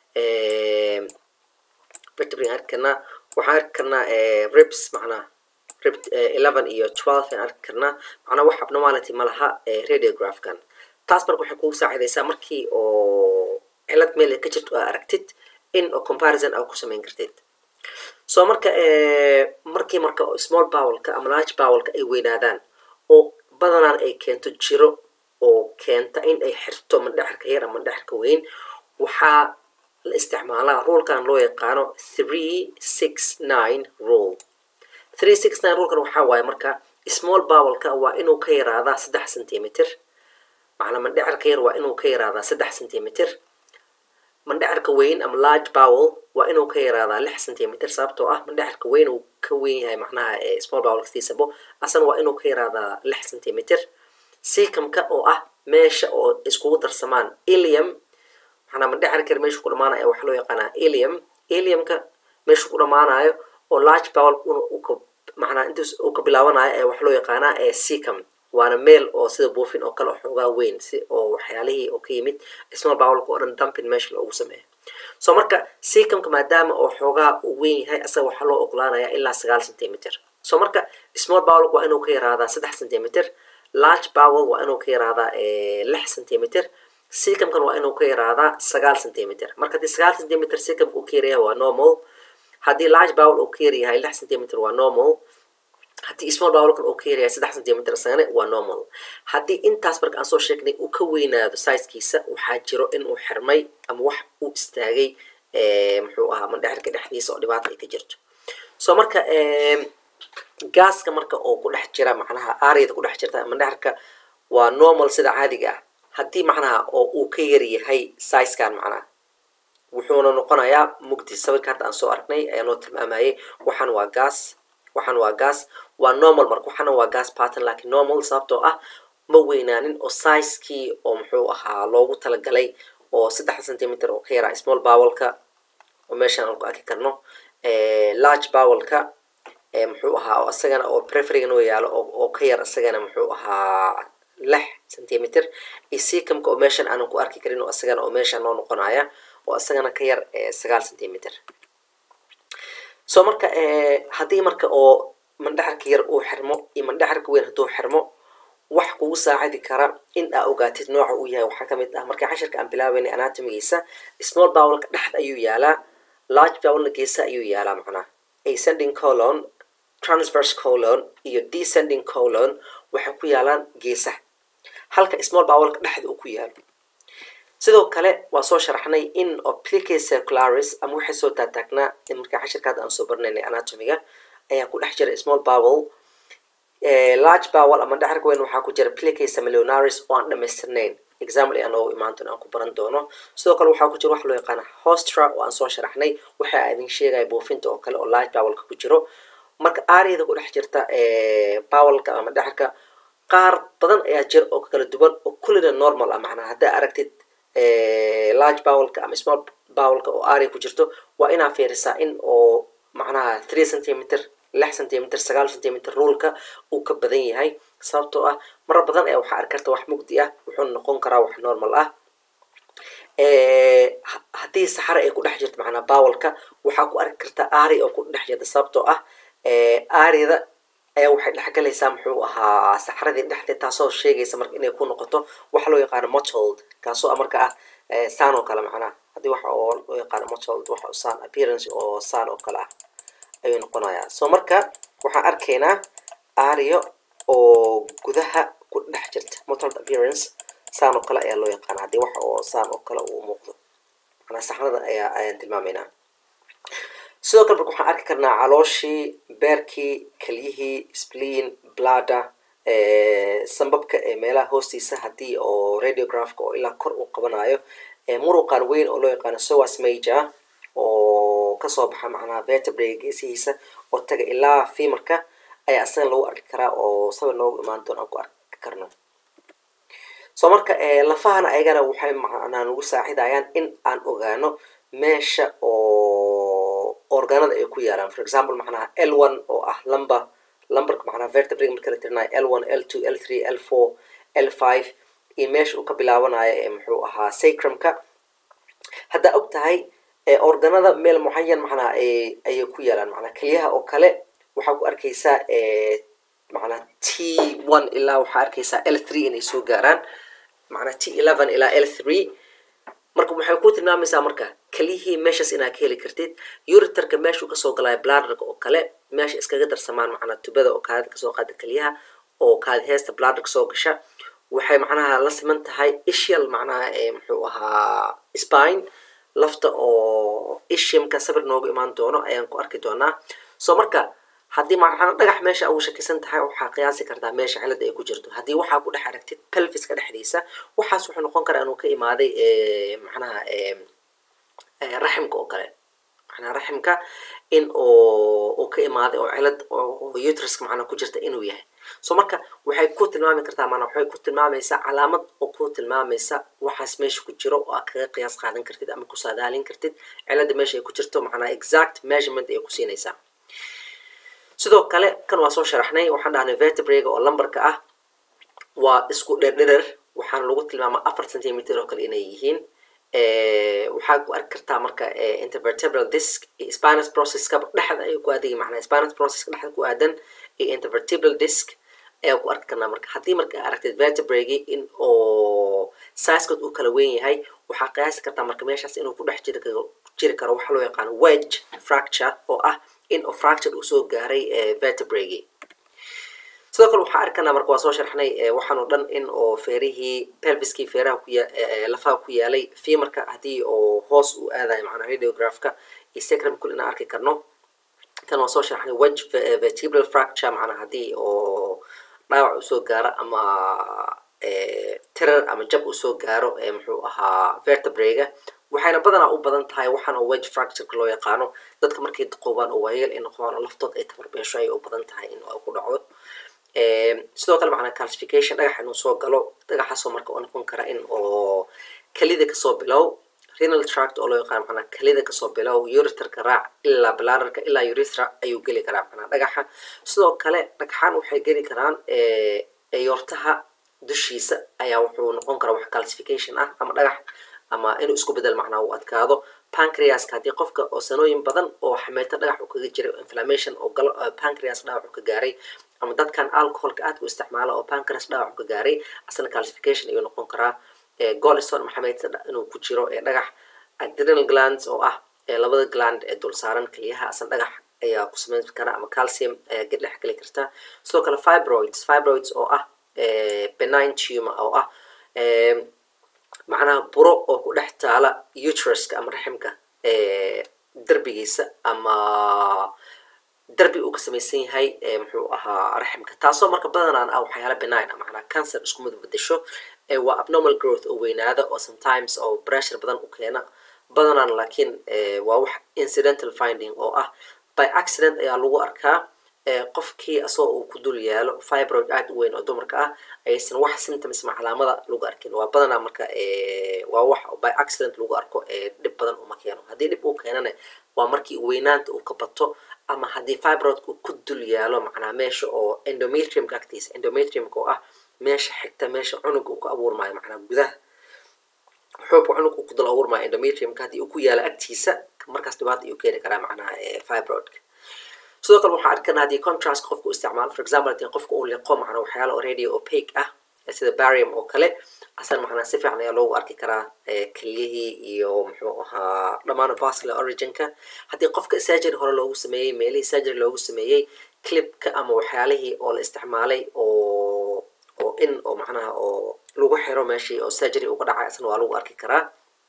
vertebrega arki karnaa waxaan arki karnaa ribs macnaha rib eleven iyo twelve aan arki karnaa macnaa wax abnormality ma laha radiographkan taas marka waxay kugu saacidaysaa markii oo cilad meel ka jirto aa aragtid in oo comparison aa ku samayn kartid so marka markii marka small bowelka ama large bowelka ay weynaadaan oo badanaan ay keento jiro oo keenta in ay xirto mandhexirka yar ama mandhexirka weyn waxaa la isticmaalaa rulkan loo yaqaano three six nine rule three six nine rulkan waxaa waaye marka small bowelka waa inuu ka yaraadaa saddex centimeter macnaa mandhexirka yar waa inuu ka yaraadaa saddex centimeter mandhexirka weyn ama large bowel waa inuu ka yaraadaa lix centimeter sababtoo ah mandhexirka weyn uu ka weyn yahay macnaha small bowel kastiisabo asana waa inuu ka yaraadaa lix centimeter sikamka oo ah meesha oo iskugu darsamaan ilium macnaa mandhexirka yar meeshu ku dhamaanayo waxaa loo yaqaanaa ilium iliumka meeshu ku dhamaanayo oo large bowel macnaa intaas uu ka bilaabanayo ee waxaa loo yaqaanaa secum waana meel oo sida buufin oo kale oo xoogaa weyn si oo waxyaalihii oo ka yimid small bowlka oo dhan dumpin meesha loogu sameeyo so marka secumka maadaama oo xoogaa uu weyn yahay asaga waxaa loo ogolaanayaa ilaa sagaal centimeter so marka small bowlka waa inuu ka yaraadaa saddex centimeter large bowel waa inuu ka yaraadaa lix centimeter secumkan waa inuu ka yaraadaa sagaal centimeter marka haddii sagaal centimeter secumka uu ka yaryahay waa normal haddii large bowel uu ka yaryahay lix centimeter waa normal haddii small bowlkan uu ka yaryahay saddex centimeter isagana waa normal haddii intaas marka aan soo sheegnay uu ka weynaado sizekiisa waxaa jiro in uu xirmay ama wax uu istaagay muxuu ahaa mandhexirka dhexdiisa oo dhibaata ay ka jirto so marka gaaska marka oo ku dhex jira macnaha aryada ku dhex jirta mandhexirka waa normal sida caadiga ah haddii macnaha oo uu ka yaryahay sizekan macnaha wuxuuna noqonayaa mugdi sawirka hadda aan soo aragnay ayaa noo tilmaamayay waxaan waa gas waxaan waa gas waa normal marka waxaana waa gas pattern laakiin normal sababtoo ah ma weynaanin oo sizekii oo muxuu ahaa loogu talagalay oo saddex centimeter oo ka yaraa small bowelka oo meeshaan aan ku arki karno large bowelka muxuu ahaa oo isagana oo preferiga noo yaalo oo oo ka yar isagana muxuu ahaa lix centimeter iyo secumka oo meeshan aanan ku arki karin oo isagana oo meesha noo noqonaya oo isagana ka yar sagaal centimeter so marka haddii marka oo mandhaxarka yar uu xirmo iyo mandhaxarka weyn hadduu xirmo wax kugu saacidi kara in aa ogaatid nooca uu yahay waxaa kamid ah markii cashirka aan bilaabeynay anatomigiisa small bowlka dhexda ayuu yaalaa large bowlna geesa ayuu yaalaa macnaha ascending colon transverse colon iyo descending colon waxay ku yaalaan geesaha halka small bowlka dhexda uu ku yaalo sidoo kale waa soo sharaxnay in oplique circularis ama waxay soo taataagnaa markii cashirka hadda aan soo barinaynay anatomiga ayaa ku dhex jira small bowel large bowel ama dhaxarka weyn waxaa ku jira plique semilonaris oo aan dhamaystirnayn example ayaan noogu imaan doono aan ku baran doono sidoo kale waxaa ku jira waxa loo yaqaana hostra oo aan soo sharaxnay waxa idin sheegaya buufinta oo kale oo large bowelka ku jiro marka aariyada ku dhex jirta bowelka ama dhaxarka qaar badan ayaa jira oo kala duwan oo kullina normal ah macnaha haddaa aragtid large bowelka ama small bowelka oo aria ku jirto waa inaa fiirisaa in oo macnaha three centimeter lix centimeter sagaal centimeter ruulka uu ka badan yahay sababtoo ah marar badan ayaa waxaa arki karta wax mugdi ah wuxuuna noqon karaa wax normal ah haddii saxare ay ku dhex jirto macnaa bowelka waxaa ku arki kartaa ari oo ku dhex jirta sababtoo ah arida ayaa waxay dhexgalaysaa muxuu ahaa saxaradii dhexdeed taasoo sheegaysa marka inay ku noqoto waxa loo yaqaano motold kaasoo marka ah saan oo kale macnaha haddii waxa oo loo yaqaano motold waxa saan appearance oo saan oo kale ah ayuu noqonayaa so marka waxaan arkaynaa ario oo gudaha ku dhex jirta motold appearance saan oo kale ayaa loo yaqaana haddii waxa oo saan oo kale uu muuqdo manaa saxrada ayaa ayaan tilmaamaynaa sidoo kale marka waxaan arki karnaa calooshii beerkii kelyihii spleen blada sambabka ee meelaha hoostiisa haddii oo radiographka oo ilaa kor uu qabanayo muruqan weyn oo loo yaqaano sowas major oo kasoo baxa macnaha vertebrae geesihiisa oo taga ilaa fimarka ayaa isagan lagu arki karaa oo sabir noogu imaan doon aan ku arki karno so marka lafahana ayagana waxay macnaa nagu saacidayaan in aan ogaano meesha oo organada ay ku yaalaan for example macnaha l one oo ah lumber lumberka macnaha vertebrae marka la tirinayo l one l two l three l four l five iyo meesha uu ka bilaabanayo ee muxuu ahaa sacrumka haddaa og tahay organada meel mucayan macnaha ayay ku yaalaan macnaa keliyaha oo kale waxaa ku arkaysaa macnaa t one ilaa waxaa arkaysaa l three inay soo gaaraan macnaa t eleven ilaa l three marka waxay ku tilmaamaysaa marka keliyihii meeshaas inaad ka heli kartid uritarka meeshuu kasoo galaayo bladerka oo kale meesha iskaga darsamaan macnaa tubada oo kaadida kasoo qaada keliyaha oo kaadi heesta bladerka soo gasha waxay macnaha la siman tahay ishal macnaha muxuu ahaa spine lafta oo ishimka sabir noogu imaan doono ayaan ku arki doonaa so marka haddii macnaa dhagax meesha ugu shakisan tahay waxaa qiyaasi kartaa meesha cilada ay ku jirto haddii waxaa ku dhex aragtid pelviska dhexdiisa waxaas wuxuu noqon karaa inuu ka imaaday macnaha raximka oo kale macnaha raximka in oo uu ka imaaday oo cilad oo utriska macnaa ku jirta inuu yahay so marka waxay ku tilmaami kartaa maanaa waxay ku tilmaamaysaa calaamad oo ku tilmaamaysa waxaas meesha ku jiro oo aad kaga qiyaas qaadan kartid ama ku saadaalin kartid cilada meesha ay ku jirto macnaa exact measurement ay ku siinaysaa sidoo kale kan waa soo sharaxnay waxaan dhahnay vertebrega oo lumberka ah waa isku dherdherer waxaana lagu tilmaamaa afar centimeter oo kale inay yihiin waxaa ku arki kartaa marka intervertebral disc iyo spinus processka dhexda ayuu ku aadaya macnaa spinus processka dhexda ku aadan iyo intervertebral disc ayaa ku arki karnaa marka haddii marka aragtid vertebregi in oo sizekood uu kala weyn yahay waxaa qiyaasi kartaa marka meeshaas inuu ku dhex jiri karo jiri karo waxa loo yaqaano wedge fracture oo ah in oo fracture uu soo gaaray vertebregi sidoo kale waxaa arkanaa marka waa soo sharxnay waxaan oo dhan in oo feerihii pelviskii feeraha ku lafaha ku yaalay fimarka haddii oo hoos uu aadayo macnaa radiographka iyo sacrum kul inaan arki karno kan waa soo sharxnay wedge vertebral fracture macnaa haddii oo dhaawac usoo gaaro ama tirar ama jab usoo gaaro muxuu ahaa vertebrega waxayna badanaa u badan tahay waxaana wedge fractureka loo yaqaano dadka markay daqoobaan oo waayeel ay noqdaan oo laftood ay tabarbeesho ayay u badan tahay in ku dhacdo sidoo kale macnaa calcification dhagax inuu soo galo dhagaxaasoo marka oo noqon kara in oo kelida kasoo bilow renal tract oo loo yaqaan macnaa kelida kasoo bilow ureterka raac ilaa bladderka ilaa urethra ayuu geli karaa macnaa dhagaxa sidoo kale dhagxaan waxay geli karaan ayortaha dushiisa ayaa wuxuu noqon karaa wax calcification ah ama dhagax ama inuu isku bedel macnaa uu adkaado pancreaska haddii qofka oo sanooyin badan oo xameeto dhagax uu kaga jiray inflammation oo galo pancreas dhaawac uu ka gaaray ama dadkan alcoholka aadka u isticmaala oo pancreas dhaawac uu ka gaaray asna calcification ayuu noqon karaa golison ama xameeto inuu ku jiro ee dhagax adrenal glands oo ah labada gland ee dul saaran keliyaha asna dhagax ayaa ku samayn kara ama calcium ayaa dhex geli karta sidoo kale fibroids fibroids oo ah benign tumor oo ah macnaha buro oo ku dhex taala uteruska ama raximka derbigiisa ama derbi uu ka samaysan yahay muxuu ahaa raximka taasoo marka badanaan ah waxyaala benign ah macnaa cancer isku mid bedesho waa abnormal growth oo weynaada oo sometimes oo pressure badan u keena badanaan laakiin waa wax incidental finding oo ah by accident ayaa lagu arkaa qofkii asagoo uu ku dul yaalo fibroid aad u weyn oo dumarka ah aysan wax symptoms ma calaamada lagu arkin waa badanaa marka waa wax by accident lagu arko dhib badan uma keeno haddii dhib uu keenana waa markii weynaanta uu ka bato ama haddii fibroid uu ku dul yaalo macnaa meesha oo endometriumka agtiisa endometriumka oo ah meesha xigta meesha cunuga uu ka abuurmaayo macnaa gudaha xoobka cunug uu ku dul abuurmaayo endometriumka haddii uu ku yaalo agtiisa markaas dhibaata ayuu keeni karaa macnaha fibroidka sidoo kale waxaan arkanaa haddii contrast qofka u isticmaalo for example haddii qofka uu liqo macnaa waxyaala oo radio opaque ah sida barium oo kale asan macnaa si fiican ayaa loogu arki karaa keliyihii iyo muxuu ahaa dhammaan vascular originka haddii qofka surgery hore loogu sameeyey meelihii surgery loogu sameeyey clipka ama waxyaalihii oo la isticmaalay oo oo in oo macnaha oo lagu xiro meeshii oo surgery uga dhacay asna waa lagu arki karaa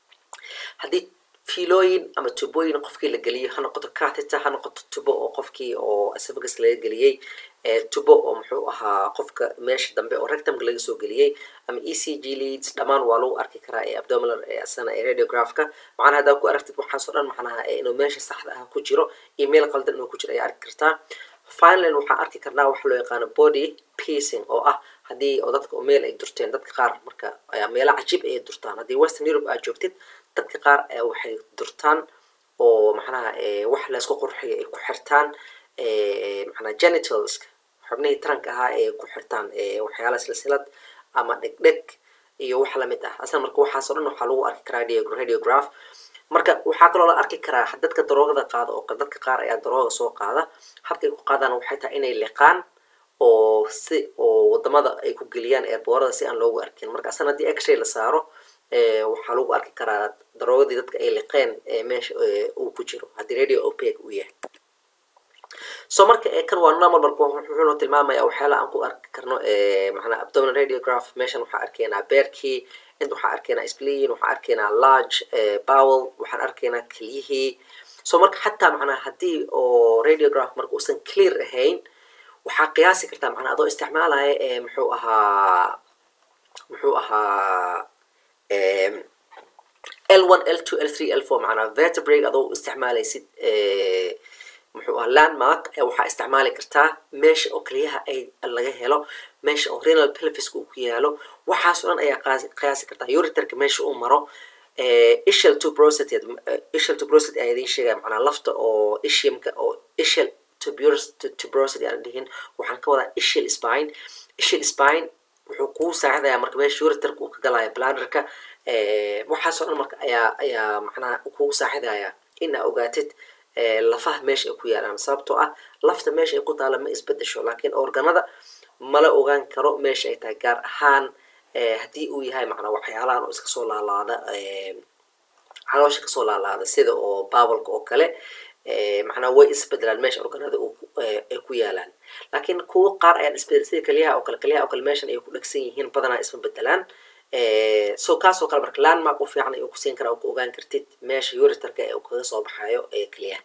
haddii filooyin ama tubooyin qofkii la geliyo ha noqoto catheter ha noqoto tubo oo qofkii oo esophagus laga geliyey tubo oo muxuu ahaa qofka meesha dambe oo rectumka laga soo geliyey ama e c g leads dhammaan waa lagu arki karaa ee abdominal ee asana ee radiographka macnaha haddaa ku aragtid waxaasoo dhan macnaha inuu meesha saxda ah ku jiro email qaldan inuu ku jiro ayaa arki kartaa finally waxaan arki karnaa waxa loo yaqaano body piecing oo ah haddii oo dadka oo meel ay durteen dadka qaar marka meelo cajiib ayay durtaan haddii western europe aad joogtid dadka qaar waxay durtaan oo macnaha wax laysku qurxiyo ay ku xirtaan macnaha genitalska xubnihii taranka ahaa ay ku xirtaan waxyaala silsilad ama dhegdheg iyo wax lamid ah asna marka waxaasoo dhan waxaa lagu arki karaa radiograph marka waxaa kaloo la arki karaa dadka daroogada qaada oo dadka qaar ayaa darooga soo qaada habkay ku qaadaan waxay tahay inay liqaan oo si oo wadamada ay ku geliyaan eerboorada si aan loogu arkin marka asana haddii x-ray la saaro waxaa lagu arki karaa daroogadii dadka ay liqeen meesha uu ku jiro haddii radio opec uu yahay so marka kan waa normal marka wuxuuna tilmaamaya waxyaala aan ku arki karno macnaa abdominal radiograph meeshan waxaa arkaynaa beerkii inta waxaa arkaynaa spleen waxaa arkaynaa large bowel waxaan arkaynaa kelyihii so marka xataa macnaa haddii oo radiograph marka uusan clear ahayn waxaa qiyaasi kartaa macnaa adoo isticmaalaya muxuu ahaa muxuu ahaa l one l two l three l four macnaa vertebrate adoo isticmaalaysid muxuu ahaa landmark waxaa isticmaali kartaa meesha oo keliyaha ay laga helo meesha oo renal pelviska uu ku yaalo waxaas oo dhan ayaa qiyaasi kartaa uriterka meesha uu maro ishal tubrosity ishal tubrosity ayaa idiin sheegaya macnaa lafta oo ishiumka oo ishal tubrosity aan dhihin waxaan ka wadaa ishal spine ishal spine wuxuu kuu saacidayaa marka meesha uriterka uu ka galaya bladderka waxaasoo dhan marka ayaa ayaa macnaha kugu saacidaya in aa ogaatid lafaha meesha ay ku yaalaan sababtoo ah lafta meesha ay ku taala ma isbedesho laakiin organada mala ogaan karo meesha ay tahay gaar ahaan haddii uu yahay macnaa waxyaalahan oo iska soo laalaada caloosha kasoo laalaada sida oo baabalka oo kale macnaa way isbedelaan meesha organada ay ku yaalaan laakiin kuwo qaar ayaan isbedel sida keliyaha oo kale keliyaha oo kale meeshan ay ku dhegsan yihiin badanaa isma bedelaan so kaasoo kale marka landmark u fiican ayuu kusiin karaa oo ku ogaan kartid meesha uriterka ee uu kaga soo baxayo ee keliyaha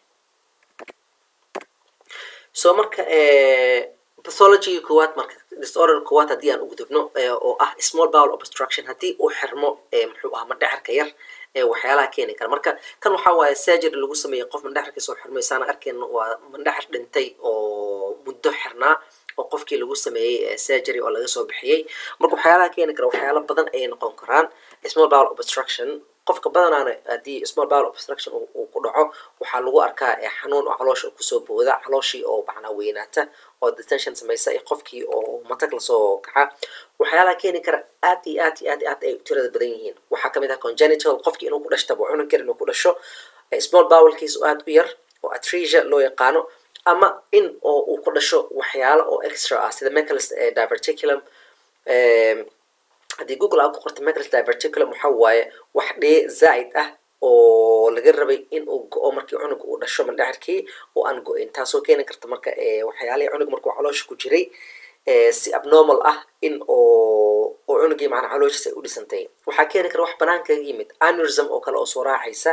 so marka pathology koowaad marka disorder koowaad haddii aan ugudubno oo ah small bowel obstruction haddii uu xirmo muxuu ahaa mandhexarka yar waxyaalaha keeni kara marka kan waxaa waaye surgery lagu sameeyey qof mandhexarka soo xirmay saana arkeyno waa mandhexar dhintay oo muddo xirnaa oo qofkii lagu sameeyey surgery oo laga soo bixiyey marka waxyaalaha keeni kara waxyaala badan ayay noqon karaan small bowel obstruction qofka badanaana haddii small bowel obstruction uu ku dhaco waxaa lagu arkaa xanuun oo caloosha kusoo booda calooshii oo macnaa weynaata oo detention samaysa iyo qofkii oo matag lasoo kaca waxyaalaha keeni kara aad iyo aad iyo aad iyo aad ay tirada badan yihiin waxaa kamid ah congenital qofkii inuu ku dhashtaba cunug yar inuu ku dhasho small bowelkiis oo aad u yar oo atresia loo yaqaano ama in oo uu ku dhasho waxyaalo oo extra ah sida mechalis diverticulum haddii google aa ku qorta mechalis diverticulum waxa waaye wax dhee zaa'id ah oo laga rabay in uu go-o markii cunug uu dhasho mandhexirkii oo aan go-in taasoo keeni karta marka waxyaalihii cunug markuu caloosha ku jiray si abnormal ah in oo oo cunugii macnaa calooshiisa ay u dhisantay waxaa keeni kara wax banaanka kaga yimid anurism oo kale oo soo raacaysa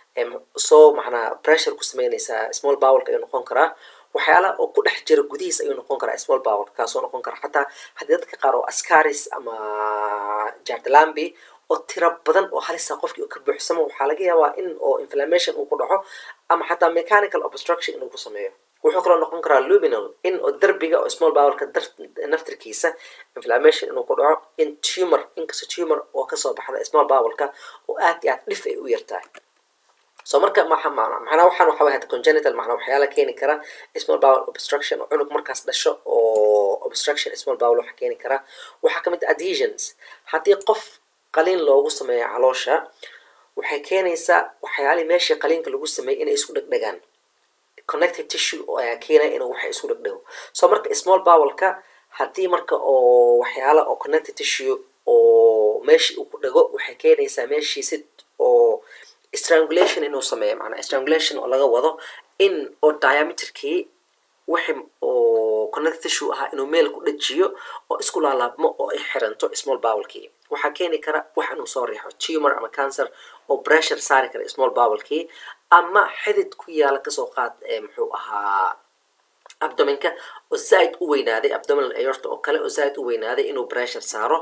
soo macnaa pressure ku sameynaysa small bowelka ayuu noqon karaa waxyaalaha oo ku dhex jira gudihiis ayuu noqon karaa small bowelka kaasoo noqon kara xataa haddii dadka qaar oo ascaris ama jardalambi oo tiro badan oo halisa qofkii uu ka buuxsamo waxaa laga yaabaa in oo inflammation uu ku dhaco ama xataa mechanical obstruction inuu ku sameeyo wuxuu kaloo noqon karaa luminal in oo derbiga oo small bowelka naftirkiisa inflammation inuu ku dhaco in tumor inkasta tumor oo kasoo baxda small bowelka oo aad iyo aad dhif ay u yartahay so marka maxa macnaa waxaan waxa way congenital macnaa waxyaala keeni kara small bowel obstruction oo cunug markaas dhasho oo obstruction small bowel waxa keeni kara waxaa kamid ah adhesions haddii qof qaliin loogu sameeyo caloosha waxay keenaysaa waxyaalihii meeshii qaliinka lagu sameeyey inay isku dhegdhegaan connective tissue oo ayaa keenaya inuu waxa isku dhegdhego so marka small bowelka haddii marka oo waxyaala oo connective tissue oo meeshii uu ku dhego waxay keenaysaa meeshii si oo strangulation inuu sameeyo macnaa strangulation oo laga wado in oo diameterkii wixi oo connective tissue ahaa inuu meel ku dhajiyo oo isku laalaabmo oo ay xiranto small bowelkii waxaa keeni kara wax inuu soo riixo tumor ama cancer oo pressure saari kara small bowelkii ama xidid ku yaala kasoo qaad muxuu ahaa abdominka oo zaaid u weynaaday abdominal aorta oo kale oo zaaid u weynaaday inuu pressure saaro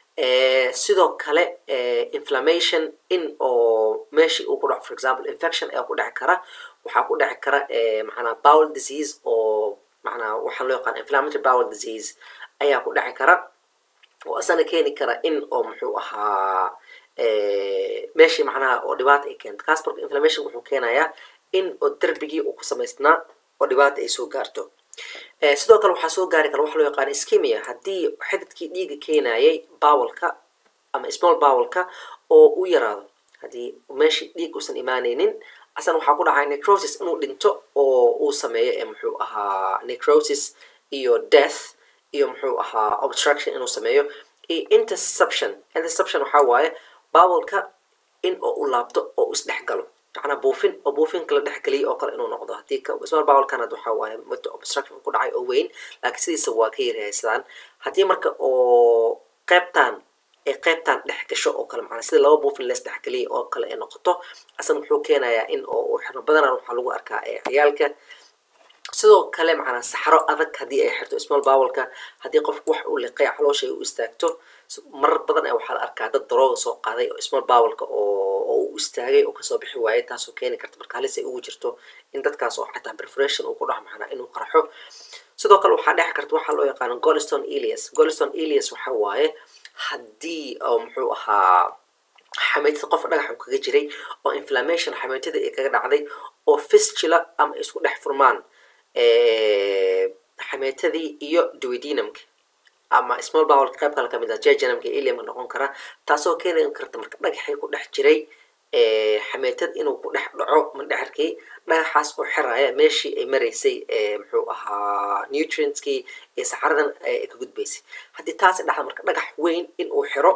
sidoo kale inflammation in oo meeshii uu ku dhaco for example infection ayaa ku dheci kara waxaa ku dheci kara macnaa bowel disease oo macnaa waxaa loo yaqaan inflammatory bowel disease ayaa ku dheci kara oo asana keeni kara in oo muxuu ahaa meeshii macnaha oo dhibaata ay keento kaas marka inflammation wuxuu keenayaa in oo derbigii uu ku samaysnaa oo dhibaata ay soo gaarto sidoo kale waxaa soo gaari kara waxa loo yaqaan iskimia haddii xididkii dhiiga keenayay bowelka ama small bowelka oo u yaraado haddii meeshii dhiig uusan imaanaynin asana waxaa ku dhacaya necrosis inuu dhinto oo uu sameeyo ee muxuu ahaa necrosis iyo death iyo muxuu ahaa obstruction inuu sameeyo iyo interception interception waxaa waaye bowelka in oo u laabto oo u isdhex galo macnaa buufin oo buufinka la dhexgeliyay oo kale inuu noqdo haddii small bowelkan had waxaa waaye muddo obstruction ku dhacay oo weyn laakiin sidiisa waa ka yarhaysadaan haddii marka oo qeybtan ay qeybtan dhex gasho oo kale macnaa sida laba buufin lees dhexgeliyay oo kale ay noqoto asan wuxuu keenayaa in oo xirno badanaan waxaa lagu arkaa ee ciyaalka sidoo kale macnaa saxro adag haddii ay xirto small bowelka haddii qofku wax uu liqay caloosha ay u istaagto marar badan ee waxaa la arkaa dad darooga soo qaaday oo small bowelka oo oo u istaagay oo kasoo bixi waayay taasoo keeni karta marka halis ay ugu jirto in dadkaas oo xataa perforation uu ku dhax macnaa inuu qarxo sidoo kale waxaa dhex karta waxaa loo yaqaano golston elias golston elias waxa waaye haddii oo muxuu ahaa xameytada qof dhagax uu kaga jiray oo inflammation xameytada ay kaga dhacday oo fistula ama isku dhex furmaan xameytadii iyo duodenumka ama small bowel qayb kale kamid ah jejunumka iliumka noqon kara taasoo keeni karta marka dhagaxii ku dhex jiray xameytad inuu ku dhex dhaco mandhexirkii dhagaxaas oo xiraya meeshii ay maraysay muxuu ahaa nutrientskii iyo saxaradan ay ka gudbaysay haddii taasi dhacda marka dhagax weyn in uu xiro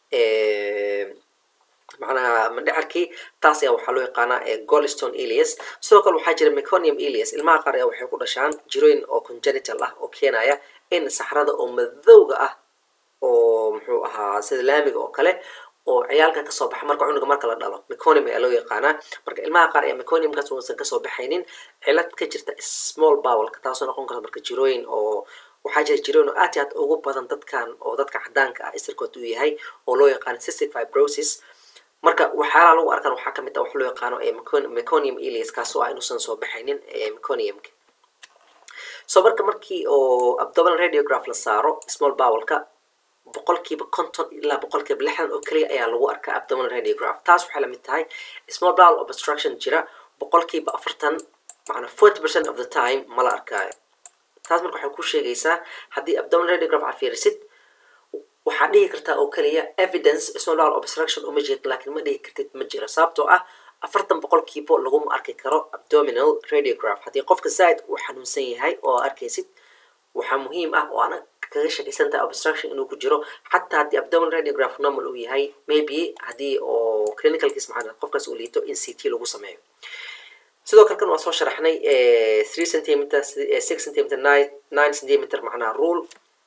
macnaha mandhexirkii taas ayaa waxaa loo yaqaanaa golston elias sidoo kale waxaa jira meconium elias ilmaha qaar ayaa waxay ku dhashaan jirooyin oo congenital ah oo keenaya in saxrada oo madowga ah oo muxuu ahaa sida laamiga oo kale oo ciyaalka kasoo baxa marka cunuga marka la dhalo meconium ayaa loo yaqaanaa marka ilmaha qaar ayaa meconiumkaas uusan kasoo baxaynin cilad ka jirta small bowelka taasoo noqon karta marka jirooyin oo waxaa jira jirooyin oo aad iyo aad ugu badan dadkan oo dadka cadaanka ah isirkood uu yahay oo loo yaqaano cystic fibrosis marka waxyaalaha lagu arkaan waxaa kamid ah wax loo yaqaano meconium elias kaasoo ah inuusan soo baxaynin meconiumka so marka markii oo abdominal radiograph la saaro small bowelka boqolkiiba konton ilaa boqolkiiba lixdan oo keliya ayaa lagu arkaa abdominal radiograph taas waxay lamid tahay small bowel obstruction jira boqolkiiba afartan macnaa forty percent of the time mala arkaayo taas marka waxay ku sheegaysaa haddii abdominal radiograph aad fiirisid waxaad dhihi kartaa oo keliya evidence small bowel obstruction uma jeed laakiin ma dhihi kartid ma jiro sababtoo ah afartan boqolkiiba laguma arki karo abdominal radiograph haddii qofka zaaid uu xanuunsan yahay oo arkaysid waxaa muhiim ah oo ana kaga shakaysan tahay obstruction inuu ku jiro xataa haddii abdominal radiograph normal uu yahay maybe haddii oo clinicalkiis maxaa qofkaas uu liito in c t lagu sameeyo sidoo kale kan waa soo sharaxnay three centimeter six centimeter nine nine centimeter macnaha rule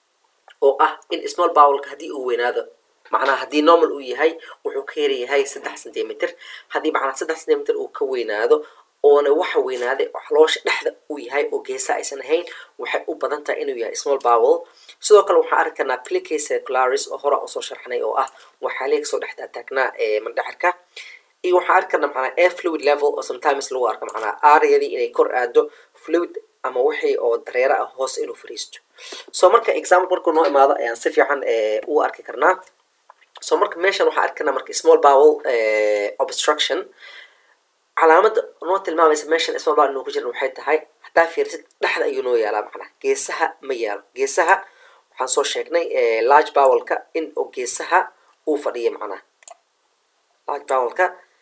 oo ah in small bowlka haddii uu weynaado macnaha haddii normal uu yahay wuxuu ka yar yahay saddex centimeter haddii macnaha saddex centimeter uu ka weynaado oona waxa weynaaday caloosha dhexda uu yahay oo geesa aysan ahayn waxay u badan tahay inuu yahay small bowel sidoo kale waxaan arki karnaa plica circularis oo hore usoo sharxnay oo ah waxaa leeg soo dhex taagnaa mandhaxirka iyo waxaan arki karnaa macnaa air fluid level oo sometimes lagu arko macnaa aariyadii inay kor aado fluid ama wixii oo dareero ah hoose inuu fariisto so marka example markuu noo imaado ayaan si fiican u arki karnaa so marka meeshan waxaan arki karnaa marka small bowel obstruction calaamada noo tilmaamaysa meeshan small bowel inuu ku jiran waxay tahay haddaa fiirisid dhexda ayuu noo yaalaa macnaa geesaha ma yaalo geesaha waxaan soo sheegnay large bowelka in oo geesaha uu fadhiyo macnaa large bowelka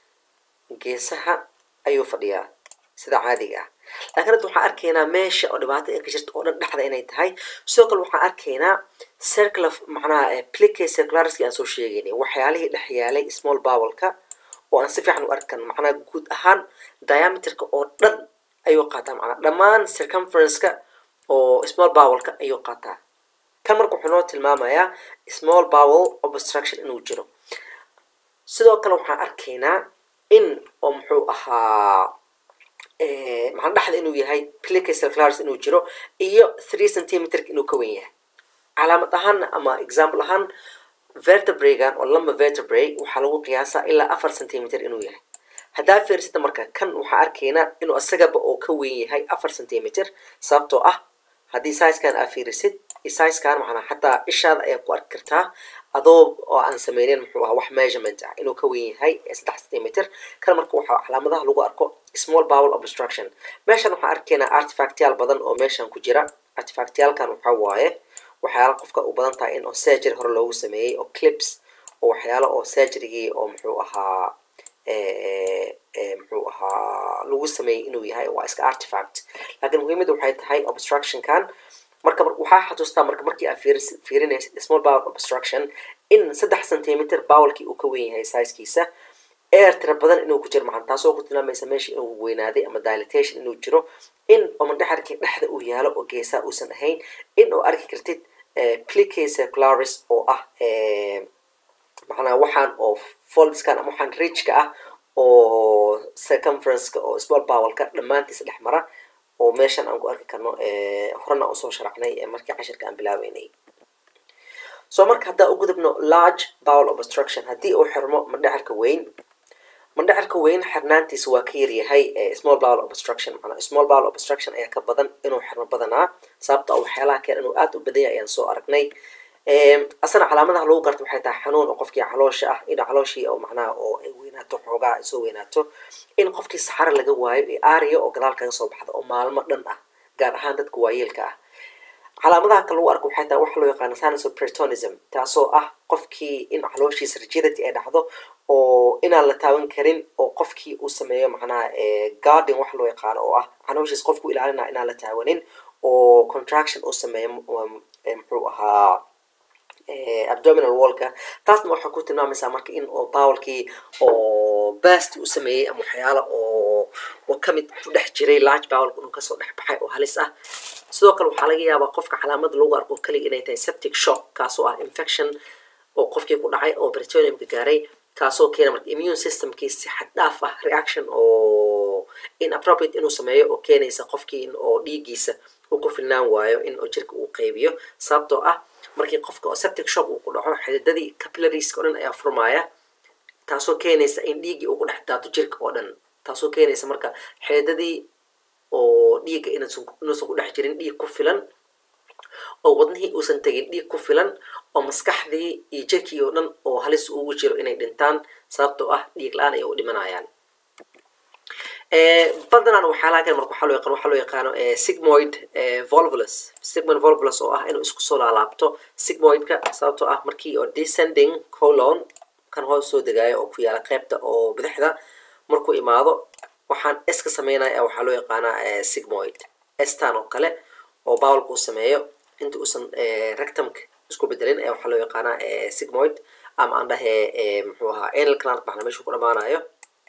geesaha ayuu fadhiyaa sida caadiga ah laakiin hadda waxaan arkaynaa meesha oo dhibaato ay ka jirta oo dhan dhexda inay tahay sidoo kale waxaan arkaynaa circular macnaha plica circulariski aan soo sheegaynay waxyaalihii dhex yaalay small bowelka oo aan si fiican u arkan macnaha guud ahaan diameterka oo dhan ayuu qaataa macnaa dhammaan circumferenceka oo small bowelka ayuu qaataa kan marka wuxuu noo tilmaamayaa small bowel obstruction inuu jiro sidoo kale waxaan arkaynaa in oo muxuu ahaa maxaa dhexda inuu yahay plica circularis inuu jiro iyo three centimeter inuu ka wen yahay calaamad ahaan ama example ahaan vertebragan oo lama vertebray waxaa lagu qiyaasaa ilaa afar centimeter inuu yahay haddaa fiirsita marka kan waxaa arkaynaa inuu isagaba oo ka weyn yahay afar centimeter sababtoo ah haddii sizekan aa fiirisid sizekan macnaa xataa ishaada ayaa ku arki kartaa adoo oo aan sameynin muxuu ahaa wax measurement ah inuu ka weyn yahay saddex centimeter kan marka waxaa calaamadaha lagu arko small bowel obstruction meeshan waxaan arkaynaa artifactyaal badan oo meeshan ku jira artifactyaalkan waxaa waaye waxyaala qofka u badan tahay in oo surgery hore loogu sameeyey oo clips oo waxyaalo oo surgerygii oo muxuu ahaa muxuu ahaa lagu sameeyey inuu yahay waa iska artifact laakiin muhiimadda waxay tahay obstructionkan marka waxaa xasuustaa marka markii aad fiirinaysid small bowel obstruction in saddex centimeter bowelkii uu ka wen yahay sizekiisa air tira badan inuu ku jiro macna taasoo ku tilmaamaysa meesha inuu weynaaday ama dilatation inuu jiro in oo mandhaxarkii dhexda uu yaalo oo geesaa uusan ahayn in oo arki kartid plica circularis oo ah macnaa waxaan oo foldskan ama waxaan ridgeka ah oo circumferenceka oo small bowelka dhammaantiisa dhex mara oo meeshan aan ku arki karno horena usoo sharaxnay markii cashirka aan bilaabeynay so marka haddaa u gudubno large bowel obstruction haddii uu xirmo mandhacarka weyn mandhacarka weyn xirnaantiisa waa ka yaryahay small bowel obstruction manaa small bowel obstruction ayaa ka badan inuu xirmo badanaa sababta oo waxyaalaha keen inuu aada u badanya ayaan soo aragnay asana calaamadaha lagu garto waxay tahay xanuun oo qofkii caloosha ah in calooshii oo macnaha oo ay weynaato xoogaa ay soo weynaato in qofkii saxaro laga waayo ee aariya oo gadaal kaga soo baxda oo maalmo dhan ah gaar ahaan dadka waayeelka ah calaamadaha kale lagu arko waxay tahay waxa loo yaqaano sinus of peritonism taasoo ah qofkii in calooshiisa rigidity ay dhacdo oo inaan la taaban karin oo qofkii uu sameeyo macnaha guarding waxa loo yaqaano oo ah calooshiisa qofku ilaalinaa inaan la taawanin oo contraction uu sameeyo muxuu ahaa abdominal wallka taasna waxaa ku tilmaamaysaa marka in oo bowlkii oo bast uu sameeyey ama waxyaala oo oo kamid ku dhex jiray large bowlka inuu kasoo dhex baxay oo halis ah sidoo kale waxaa laga yaabaa qofka calaamada lagu arko kaliya inay tahay septic shock kaasoo ah infection oo qofkii ku dhacay oo britoniumka gaaray kaasoo keena marka immune systemkii si xad dhaaf ah reaction oo inappropriate inuu sameeyo oo keenaysa qofkii in oo dhiiggiisa uu ku filnaan waayo in oo jirka uu qaybiyo sababtoo ah markii qofka oo septic shock uu ku dhaco xididadii capillariska o dhan ayaa furmaaya taasoo keenaysa in dhiiggii uu ku dhex daato jirka oo dhan taasoo keenaysa marka xididadii oo dhiigga inuusan ku dhex jirin dhiig ku filan oo wadnihii uusan tegin dhiig ku filan oo maskaxdii iyo jirkii oo dhan oo halis ugu jiro inay dhintaan sababtoo ah dhiig la-aan ay u dhimanayaan badanaan waxyaalaha kale marka waxaa loo yaqaan waxaa loo yaqaano sigmoid volvulus sigmoid volvulus oo ah inuu isku soo laalaabto sigmoidka sababtoo ah markii oo descending colon kan hoos soo degaayo oo ku yaala qeybta oo bidixda markuu imaado waxaan s ka sameynaya waxaa loo yaqaanaa sigmoid stan oo kale oo bowlka uu sameeyo inta uusan rectumka isku bedelin ee waxaa loo yaqaanaa sigmoid ama aan dhahe muxuu ahaa anal canal macnaa meeshuu ku dhamaanayo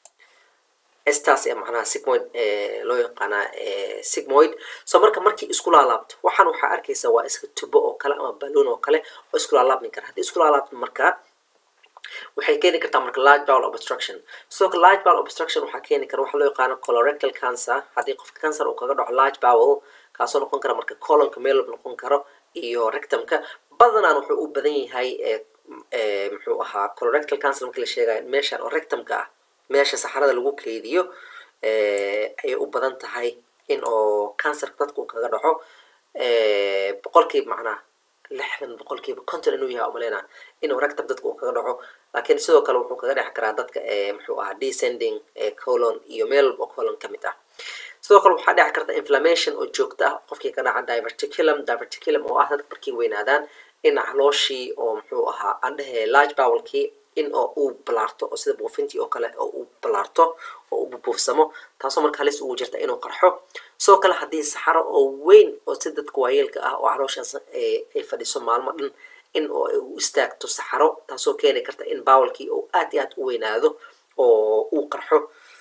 staas ee macnaha sigmoid loo yaqaanaa sigmoid so marka markii isku laalaabto waxaan waxaa arkaysa waa iska tubo oo kale ama balloon oo kale oo isku laalaabmi kara haddii isku laalaabto marka waxay keeni kartaa marka large bowel obstruction sidoo kale large bowel obstruction waxaa keeni kara waxaa loo yaqaano colorectal cancer haddii qofka cancer uu kaga dhaco large bowel kaasoo noqon kara marka colonka meel noqon karo iyo rectumka badanaan wuxuu u badan yahay muxuu ahaa colorectal cancer markii la sheegayo meeshan oo rectumka ah meesha saxarada lagu keydiyo ayay u badan tahay in oo cancerka dadka uu kaga dhaco boqolkiiba macnaha lixdan boqolkiiba conton inuu yahay umaleyna inuu rectum dadka uu kaga dhaco laakiin sidoo kale wuxuu kaga dhexi karaa dadka muxuu ahaa descending colon iyo meel walba colon ka mid ah sidoo kale waxaa dhici karta inflammation oo joogto ah qofkii ka dhaca diverticulum diverticulum oo ah dadka markay weynaadaan in calooshii oo muxuu ahaa aan dhehe large bowlkii in oo uu balaarto oo sida buufintii oo kale oo uu balaarto oo uu bubuufsamo taasoo marka halis ugu jirta inuu qarxo sidoo kale haddii saxaro oo weyn oo si dadka waayeelka ah oo calooshaas ay fadhiso maalmo dhan in oo u istaagto saxaro taasoo keeni karta in bowlkii oo aad iyo aad u weynaado oo uu qarxo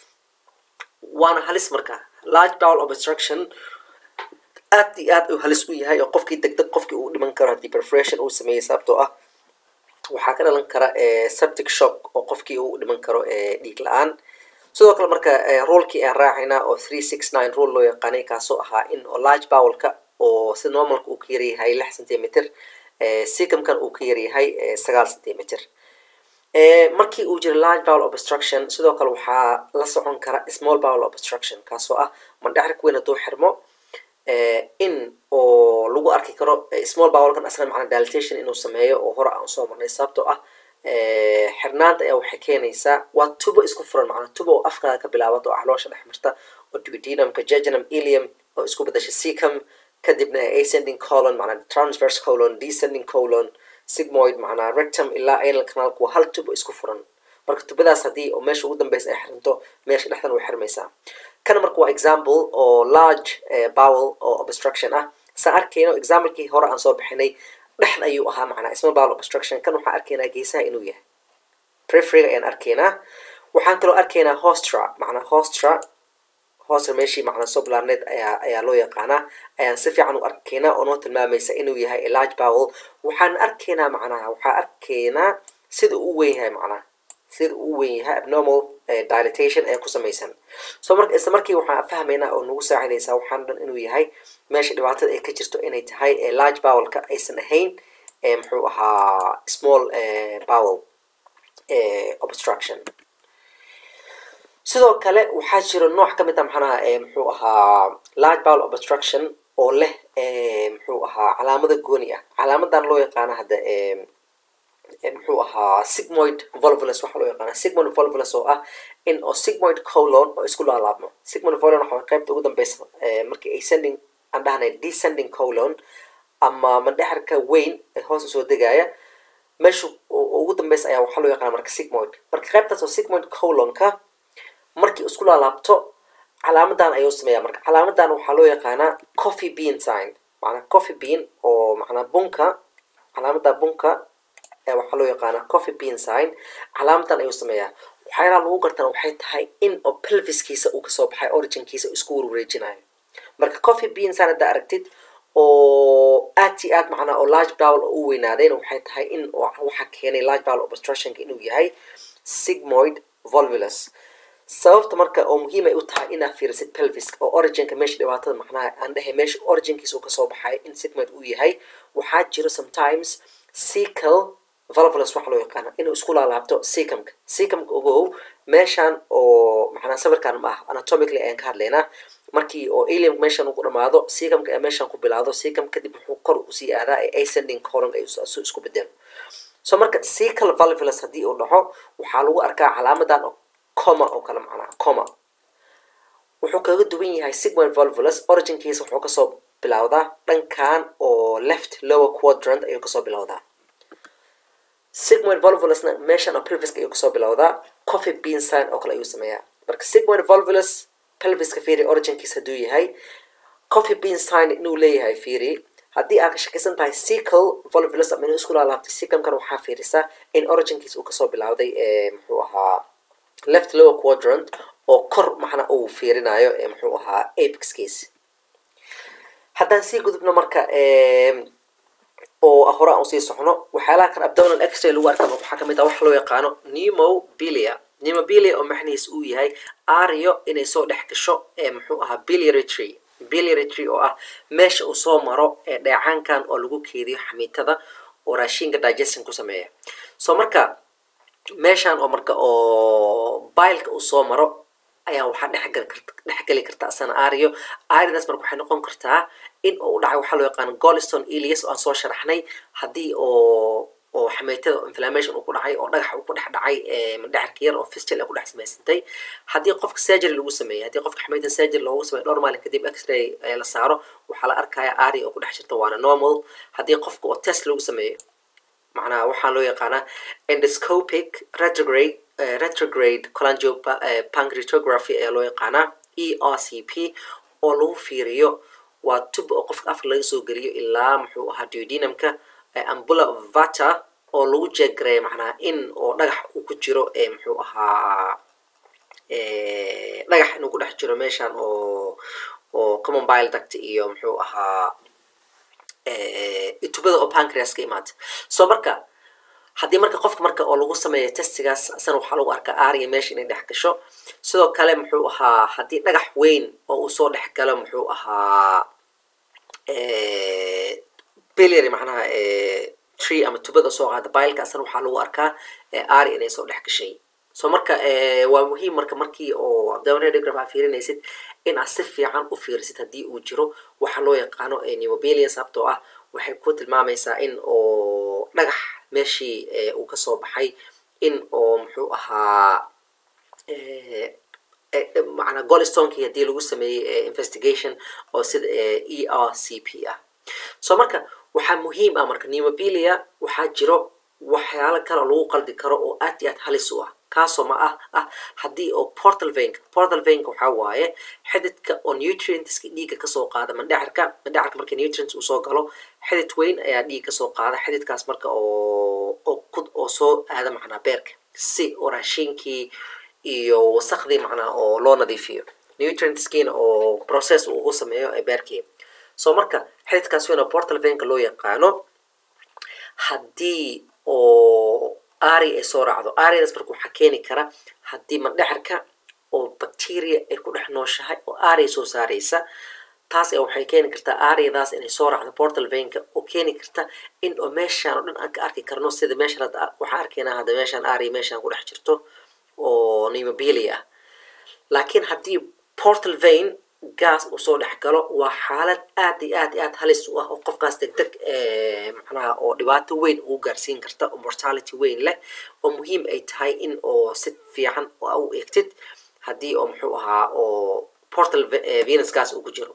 waana halis marka large bowel obstruction aad iyo aad uu halis u yahay oo qofkii degdeg qofkii uu dhiman karo haddii perforation uu sameeyey sababtoo ah waxaa ka dhalan kara septic shock oo qofkii uu dhiman karo dhiig la-aan sidoo kale marka rulekii aan raacayna oo three six nine rule loo yaqaanay kaasoo ahaa in oo large bowlka oo si normalka uu ka yaryahay lix centimeter sicumkan uu ka yaryahay sagaal centimeter markii uu jiro large bowel obstruction sidoo kale waxaa la socon kara small bowel obstruction kaasoo ah mandhexrika weyn hadduu xirmo in oo lagu arki karo small bowlkan aslan macna dilatation inuu sameeyo oo hore aan soo marnay sababtoo ah xirnaanta ayaa waxay keenaysaa waa tubo isku furan macna tubo oo afkaaga ka bilaabato oo caloosha dhex marta oo duodenumka jejunum ilium oo isku bedasha secum kadibna ascending colon macna transverse colon descending colon sigmoid macnaa rectum ilaa anal canalku waa hal tubo isku furan marka tubadaas haddii oo meesha ugu dambeysa ay xirinto meesha dhexdan way xirmaysaa kana marka waa example oo large bowel oo obstruction ah saan arkayno examplekii hore aan soo bixinay dhexda ayuu ahaa macnaa small bowel obstruction kan waxaan arkaynaa geesaha inuu yahay preferiga ayaan arkaynaa waxaan kaloo arkaynaa hostra macnaa hostra hostra meeshii macnaa soblarnet ayaa ayaa loo yaqaanaa ayaan si fiican u arkaynaa oo noo tilmaamaysa inuu yahay large bowel waxaan arkaynaa macnaha waxaan arkaynaa sida uu weyn yahay macnaha sida uu weyn yahay abnormal dilatation ee ku samaysan so marka isla markii waxaan fahmaynaa oo nagu saacidaysaa waxaan dhan inuu yahay meesha dhibaatada ay ka jirto inay tahay large bowelka aysan ahayn muxuu ahaa small bowel obstruction sidoo kale waxaa jiro nooc ka mid ah maxanaha muxuu ahaa large bowel obstruction oo leh muxuu ahaa calaamada gooni ah calaamadan loo yaqaano hadda muxuu ahaa sigmoid volvulus waxaa loo yaqaana sigmoid volvulus oo ah in oo sigmoid colon oo isku laalaabmo sigmoid volvulus waxaa qaybta ugu dambeysa markii ascending aan dhahnay descending colon ama mandhexarka weyn ee hoos usoo degaya meesha ugu dambeysa ayaa waxaa loo yaqaana marka sigmoid marka qaybtaas oo sigmoid colonka markii isku laalaabto calaamadan ayuu sameeyaa marka calaamadan waxaa loo yaqaanaa coffee bean sign macnaa coffee bean oo macnaa bunka calaamada bunka waxaa loo yaqaanaa coffee bean sign calaamadan ayuu sameeyaa waxyaalaha lagu gartana waxay tahay in oo pelviskiisa uu kasoo baxay originkiisa isku warwareejinayo marka coffee bean sign haddaa aragtid oo aad i aad macnaa oo large bowel oo u weynaadayna waxay tahay in waxaa keenay large bowel obstructionka inuu yahay sigmoid volvulus sababta marka oo muhiim ay u tahay inaad fiirisid pelviska oo originka meesha dhibaatada macnaha aan dhahay meesha originkiisa uu kasoo baxay in sigmoid uu yahay waxaa jiro sometimes secal volvulus waxa loo yaqaana inuu isku laalaabto secumka secumka ogow meeshan oo macnaa sawirkan ma ah anatomically ayaan ka hadlaynaa markii oo alium meeshan uu ku dhamaado secumka ee meeshan ku bilaado secum kadib wuxuu kor usii aadaa ee ascending colon ay isku bedelo so marka cecal valvulus haddii uu dhaco waxaa lagu arkaa calaamadan coma oo kale macnaha coma wuxuu kaga duwan yahay sigmoid valvulus originkiisa wuxuu kasoo bilowdaa dhankan oo left lower quadrant ayuu kasoo bilowdaa sigmoid valvulusna meeshan oo pelviska ayuu kasoo bilowdaa coffee bean sign oo kale ayuu sameeyaa marka sigmoid valvulus pelviska fiiri originkiisa hadduu yahay coffee bean sign inuu leeyahay fiiri haddii aad ka shakisan tahay cecal valvulus ama inuu isku laalaabtay secumkan waxaa fiirisaa in originkiisa uu kasoo bilowday muxuu ahaa left lower quadrant oo kor maxna uu fiirinayo muxuu ahaa apexkiisa haddaan sii gudubno marka oo hore aan usii socno waxyaalaha kan abdominal x-ray lagu arka waxaa kamid ah wax loo yaqaano pneumobilia pneumobilia oo macnihiis uu yahay ario inay soo dhex gasho ee muxuu ahaa biliary tree biliary tree oo ah meesha uu soo maro ee dheecaankan oo lagu keediyo xamiitada oo raashinka digestion ku sameeya so marka meeshan oo marka oo bileka uu soo maro ayaa waxaa dhexgali karta dhexgeli karta asana ario aridaas marka waxay noqon kartaa in uu dhacay waxaa loo yaqaano golston elias oo aan soo sharaxnay haddii oo oo xameytada inflammation uu ku dhacay oo dhagax uu ku dhex dhacay mandhexarka yar oo fistil ay ku dhex samaysantay haddii qofka surgery lagu sameeyey haddii qofka xameytada surgery loogu sameeyo dhowr maalin kadib x-ray la saaro waxaa la arkaya ari oo ku dhex jirta waana normal haddii qofka oo test lagu sameeyo macnaha waxaa loo yaqaanaa endoscopic retrograde retrograde colangiopancreatography ayaa loo yaqaanaa e r c p oo lagu fiiriyo waa tub oo qofka afka laga soo geliyo ilaa muxuu ahaa duodenumka ambula vata oo lagu jeegareeya macnaha in oo dhagax uu ku jiro muxuu ahaa dhagax inuu ku dhex jiro meeshan oo oo common bile duct iyo muxuu ahaa tubada oo pancreas ka imaata so marka haddii marka qofka marka oo lagu sameeyo testigaas asana waxaa lagu arkaa aria meesha inay dhex gasho sidoo kale muxuu ahaa haddii dhagax weyn oo uu soo dhex galo muxuu ahaa biliary macnaha tree ama tubada soo qaada bileka asana waxaa lagu arkaa ari inay soo dhex gashay so marka waa muhiim marka markii oo abdominal aa fiirinaysid in aad si fiican u fiirisid haddii uu jiro waxa loo yaqaano pneumobilia sababtoo ah waxay ku tilmaamaysaa in oo dhagax meeshii uu kasoo baxay in oo muxuu ahaa macnaa golstonki haddii lagu sameeyey investigation oo sida e r c p ah so marka waxaa muhiim ah marka pneumobilia waxaa jiro waxyaalo kale oo lagu qaldi karo oo aad iyo aad halis u ah kaasoo ma ah ah haddii oo portal venka portal venka waxaa waaye xididka oo nutrientska dhiigga kasoo qaada mandhexarka mandhexarka marka nutrients uu soo galo xidid weyn ayaa dhiig kasoo qaada xididkaas marka oo oo kud oo soo aada macnaa beerka si oo raashinkii iyo wasakdii macnaa oo loo nadiifiyo nutrientskiina oo process uu ugu sameeyo ee beerkii so marka xididkaas weyn oo portal venka loo yaqaano haddii oo ari ay soo raacdo aridaas marka waxaa keeni kara haddii mandhexarka oo bacteria ay ku dhex nooshahay oo ari soo saaraysa taas ayaa waxay keeni kartaa ariadaas inay soo raacdo portal venka oo keeni karta in oo meeshaan oo dhan aan ka arki karno sida meeshan hadda waxaan arkaynaa hadda meeshaan ari meeshaan ku dhex jirto oo pneumobilia ah laakiin haddii portal vein gas uu soo dhex galo waa xaalad aad iyo aad iyo aad halis u ah oo qofkaas deg deg macnaha oo dhibaato weyn ugu gaarsiin karta oo mortality weyn leh oo muhiim ay tahay in oo si fiican oo u eegtid haddii oo muxuu ahaa oo portal venus gas uu ku jiro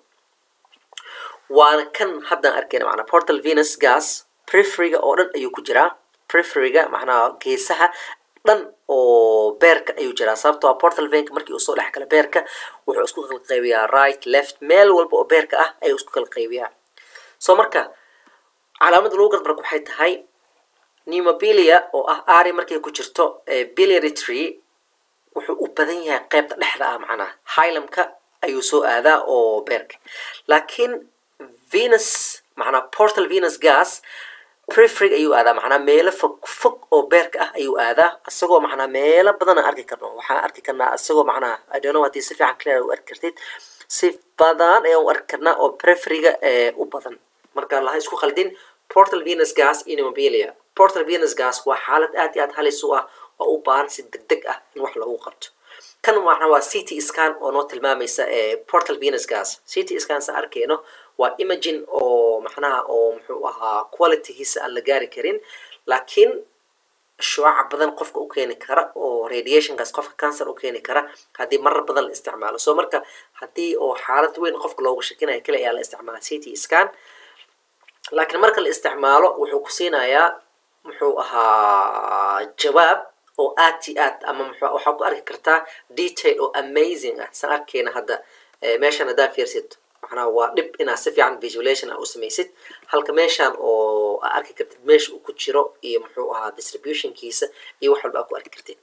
waana kan haddaan arkayna macnaa portal venus gas preferyga oo dhan ayuu ku jiraa preferyga macnaha geesaha dhan oo beerka ayuu jiraa sababtoo ah portal venka markii uu soo dhex gala beerka wuxuu isku kala qaybiyaa right left meel walba oo beerka ah ayuu isku kala qaybiyaa so marka calaamada lagu garad marka waxay tahay pneumobilia oo ah ari markay ku jirto biliary tree wuxuu u badan yahay qeybta dhexda ah macnaha hylamka ayuu soo aadaa oo beerka laakiin venus macnaa portal venus gas preferig ayuu aadaa macnaa meelo fog fog oo beerka ah ayuu aadaa isagoo macnaa meelo badan aan arki karno waxaan arki karnaa isagoo macnaa idono haddii si fiican clear u arki kartid si badan ayaan u arki karnaa oo preferiga u badan marka laha isku khaldin portal venus gas iyo pneumobilia portal venus gas waa xaalad aad iyo aad halis u ah oo u baahan si deg deg ah in wax lagu qabto kan macna waa c t scan oo noo tilmaamaysa portal venusgas c t scan sa arkeyno waa imagine oo macnaha oo muxuu ahaa qualitygiisa aan la gaari karin laakiin shuaca badan qofka u keeni kara oo radiationkaas qofka cancer u keeni kara haddii marar badan la isticmaalo so marka haddii oo xaalad weyn qofka loogu shakinayo kale ayaa la isticmaala c t scan laakiin marka la isticmaalo wuxuu ku siinayaa muxuu ahaa jawaab oo aad i aad ama mx waxaa ku arki kartaa detail oo amazing ah san arkeyna hadda meeshan haddaa fiirsid macnaha waa dhib inaad si fiican visualation a u samaysid halka meeshan oo aa arki kartid meesha uu ku jiro iyo muxuu ahaa distributionkiisa iyo wax walba aa ku arki kartid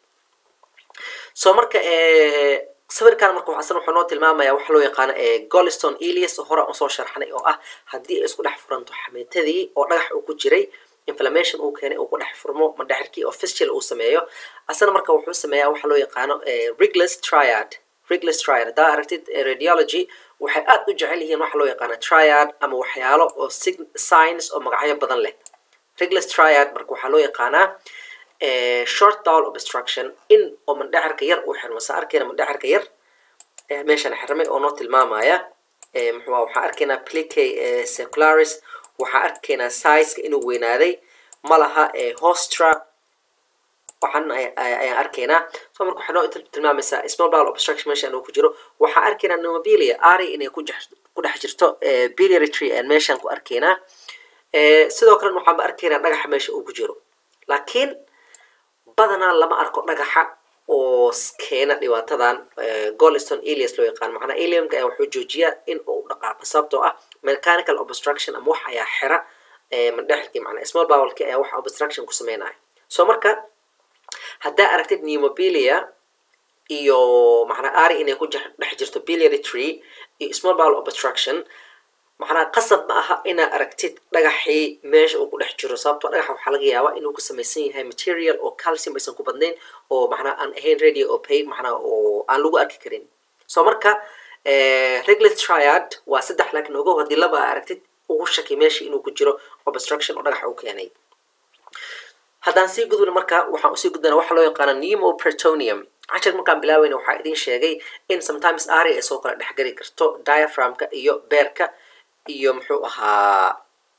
so marka sawirkan marka asna wuxuu noo tilmaamaya waxa loo yaqaano golston elias oo hore usoo sharxnay oo ah haddii ay isku dhex furanto xameetadii oo dhagax uu ku jiray inflammation uu keenay uu ku dhex furmo mandhexirkii oo fistula uu sameeyo asna marka wuxuu sameeyaa waxa loo yaqaano riglis triad riglis triad haddaa aragtid radiology waxay aad u jecel yihiin waxa loo yaqaano triad ama waxyaalo oo signs oo magacyo badan leh riglis triad marka waxaa loo yaqaanaa short bowel obstruction in oo mandhexirka yar uu xirmo saa arkeyna mandhexirka yar meeshan xirmay oo noo tilmaamaya muxuu waxaa arkaynaa plica secularis waxaa arkaynaa sizeka inuu weynaaday malaha hostra waxaan ayaan arkaynaa so marka waxay noo tilmaamaysaa small bowel obstruction meeshan uu ku jiro waxaa arkaynaa nomobilia ari inay ku ku dhex jirto biliary tree aan meeshan ku arkaynaa sidoo kalena waxaanba arkaynaa dhagaxa meesha uu ku jiro laakiin badanaa lama arko dhagaxa oo keena dhibaatadan golston elias loo yaqaan macnaa eliumka ayaa wuxuu joojiyaa in uu dhaqaaqo sababtoo ah mechanical obstruction ama wax ayaa xira mandhexirkii macnaa small bowelki ayaa wax obstruction ku sameynaya so marka haddaa aragtid pneumobilia iyo macnaa ari inay ku dhex jirto biliary tree iyo small bowel obstruction macnaa qasab ma aha inaa aragtid dhagaxii meesha uu ku dhex jiro sababtoo dhagaxa waxaa laga yaabaa inuu ku samaysan yahay material oo calcium aysan ku badnayn oo macnaa aan ahayn radio opay macnaa oo aan lagu arki karin so marka reglis triad waa saddex laakiin ogow haddii laba aragtid ugu shaki meeshii inuu ku jiro obstruction oo dhagaxa u keenay haddaan sii gudbin marka waxaan usii gudbana waxa loo yaqaana nemo pretonium cashar markaan bilaaweyna waxaa idin sheegay in sometimes ari ay soo kala dhexgeli karto diaphragmka iyo beerka iyo muxuu ahaa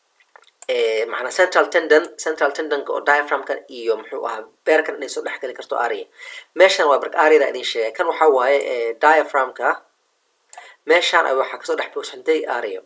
macnaa central tendon central tendonka oo diaphragmka iyo muxuu ahaa beerkan inay soo dhexgeli karto aria meeshan waa bark ariada idin sheegay kan waxaa waaye diaphragmka meeshan ay waxaa kasoo dhex buuxsantay aria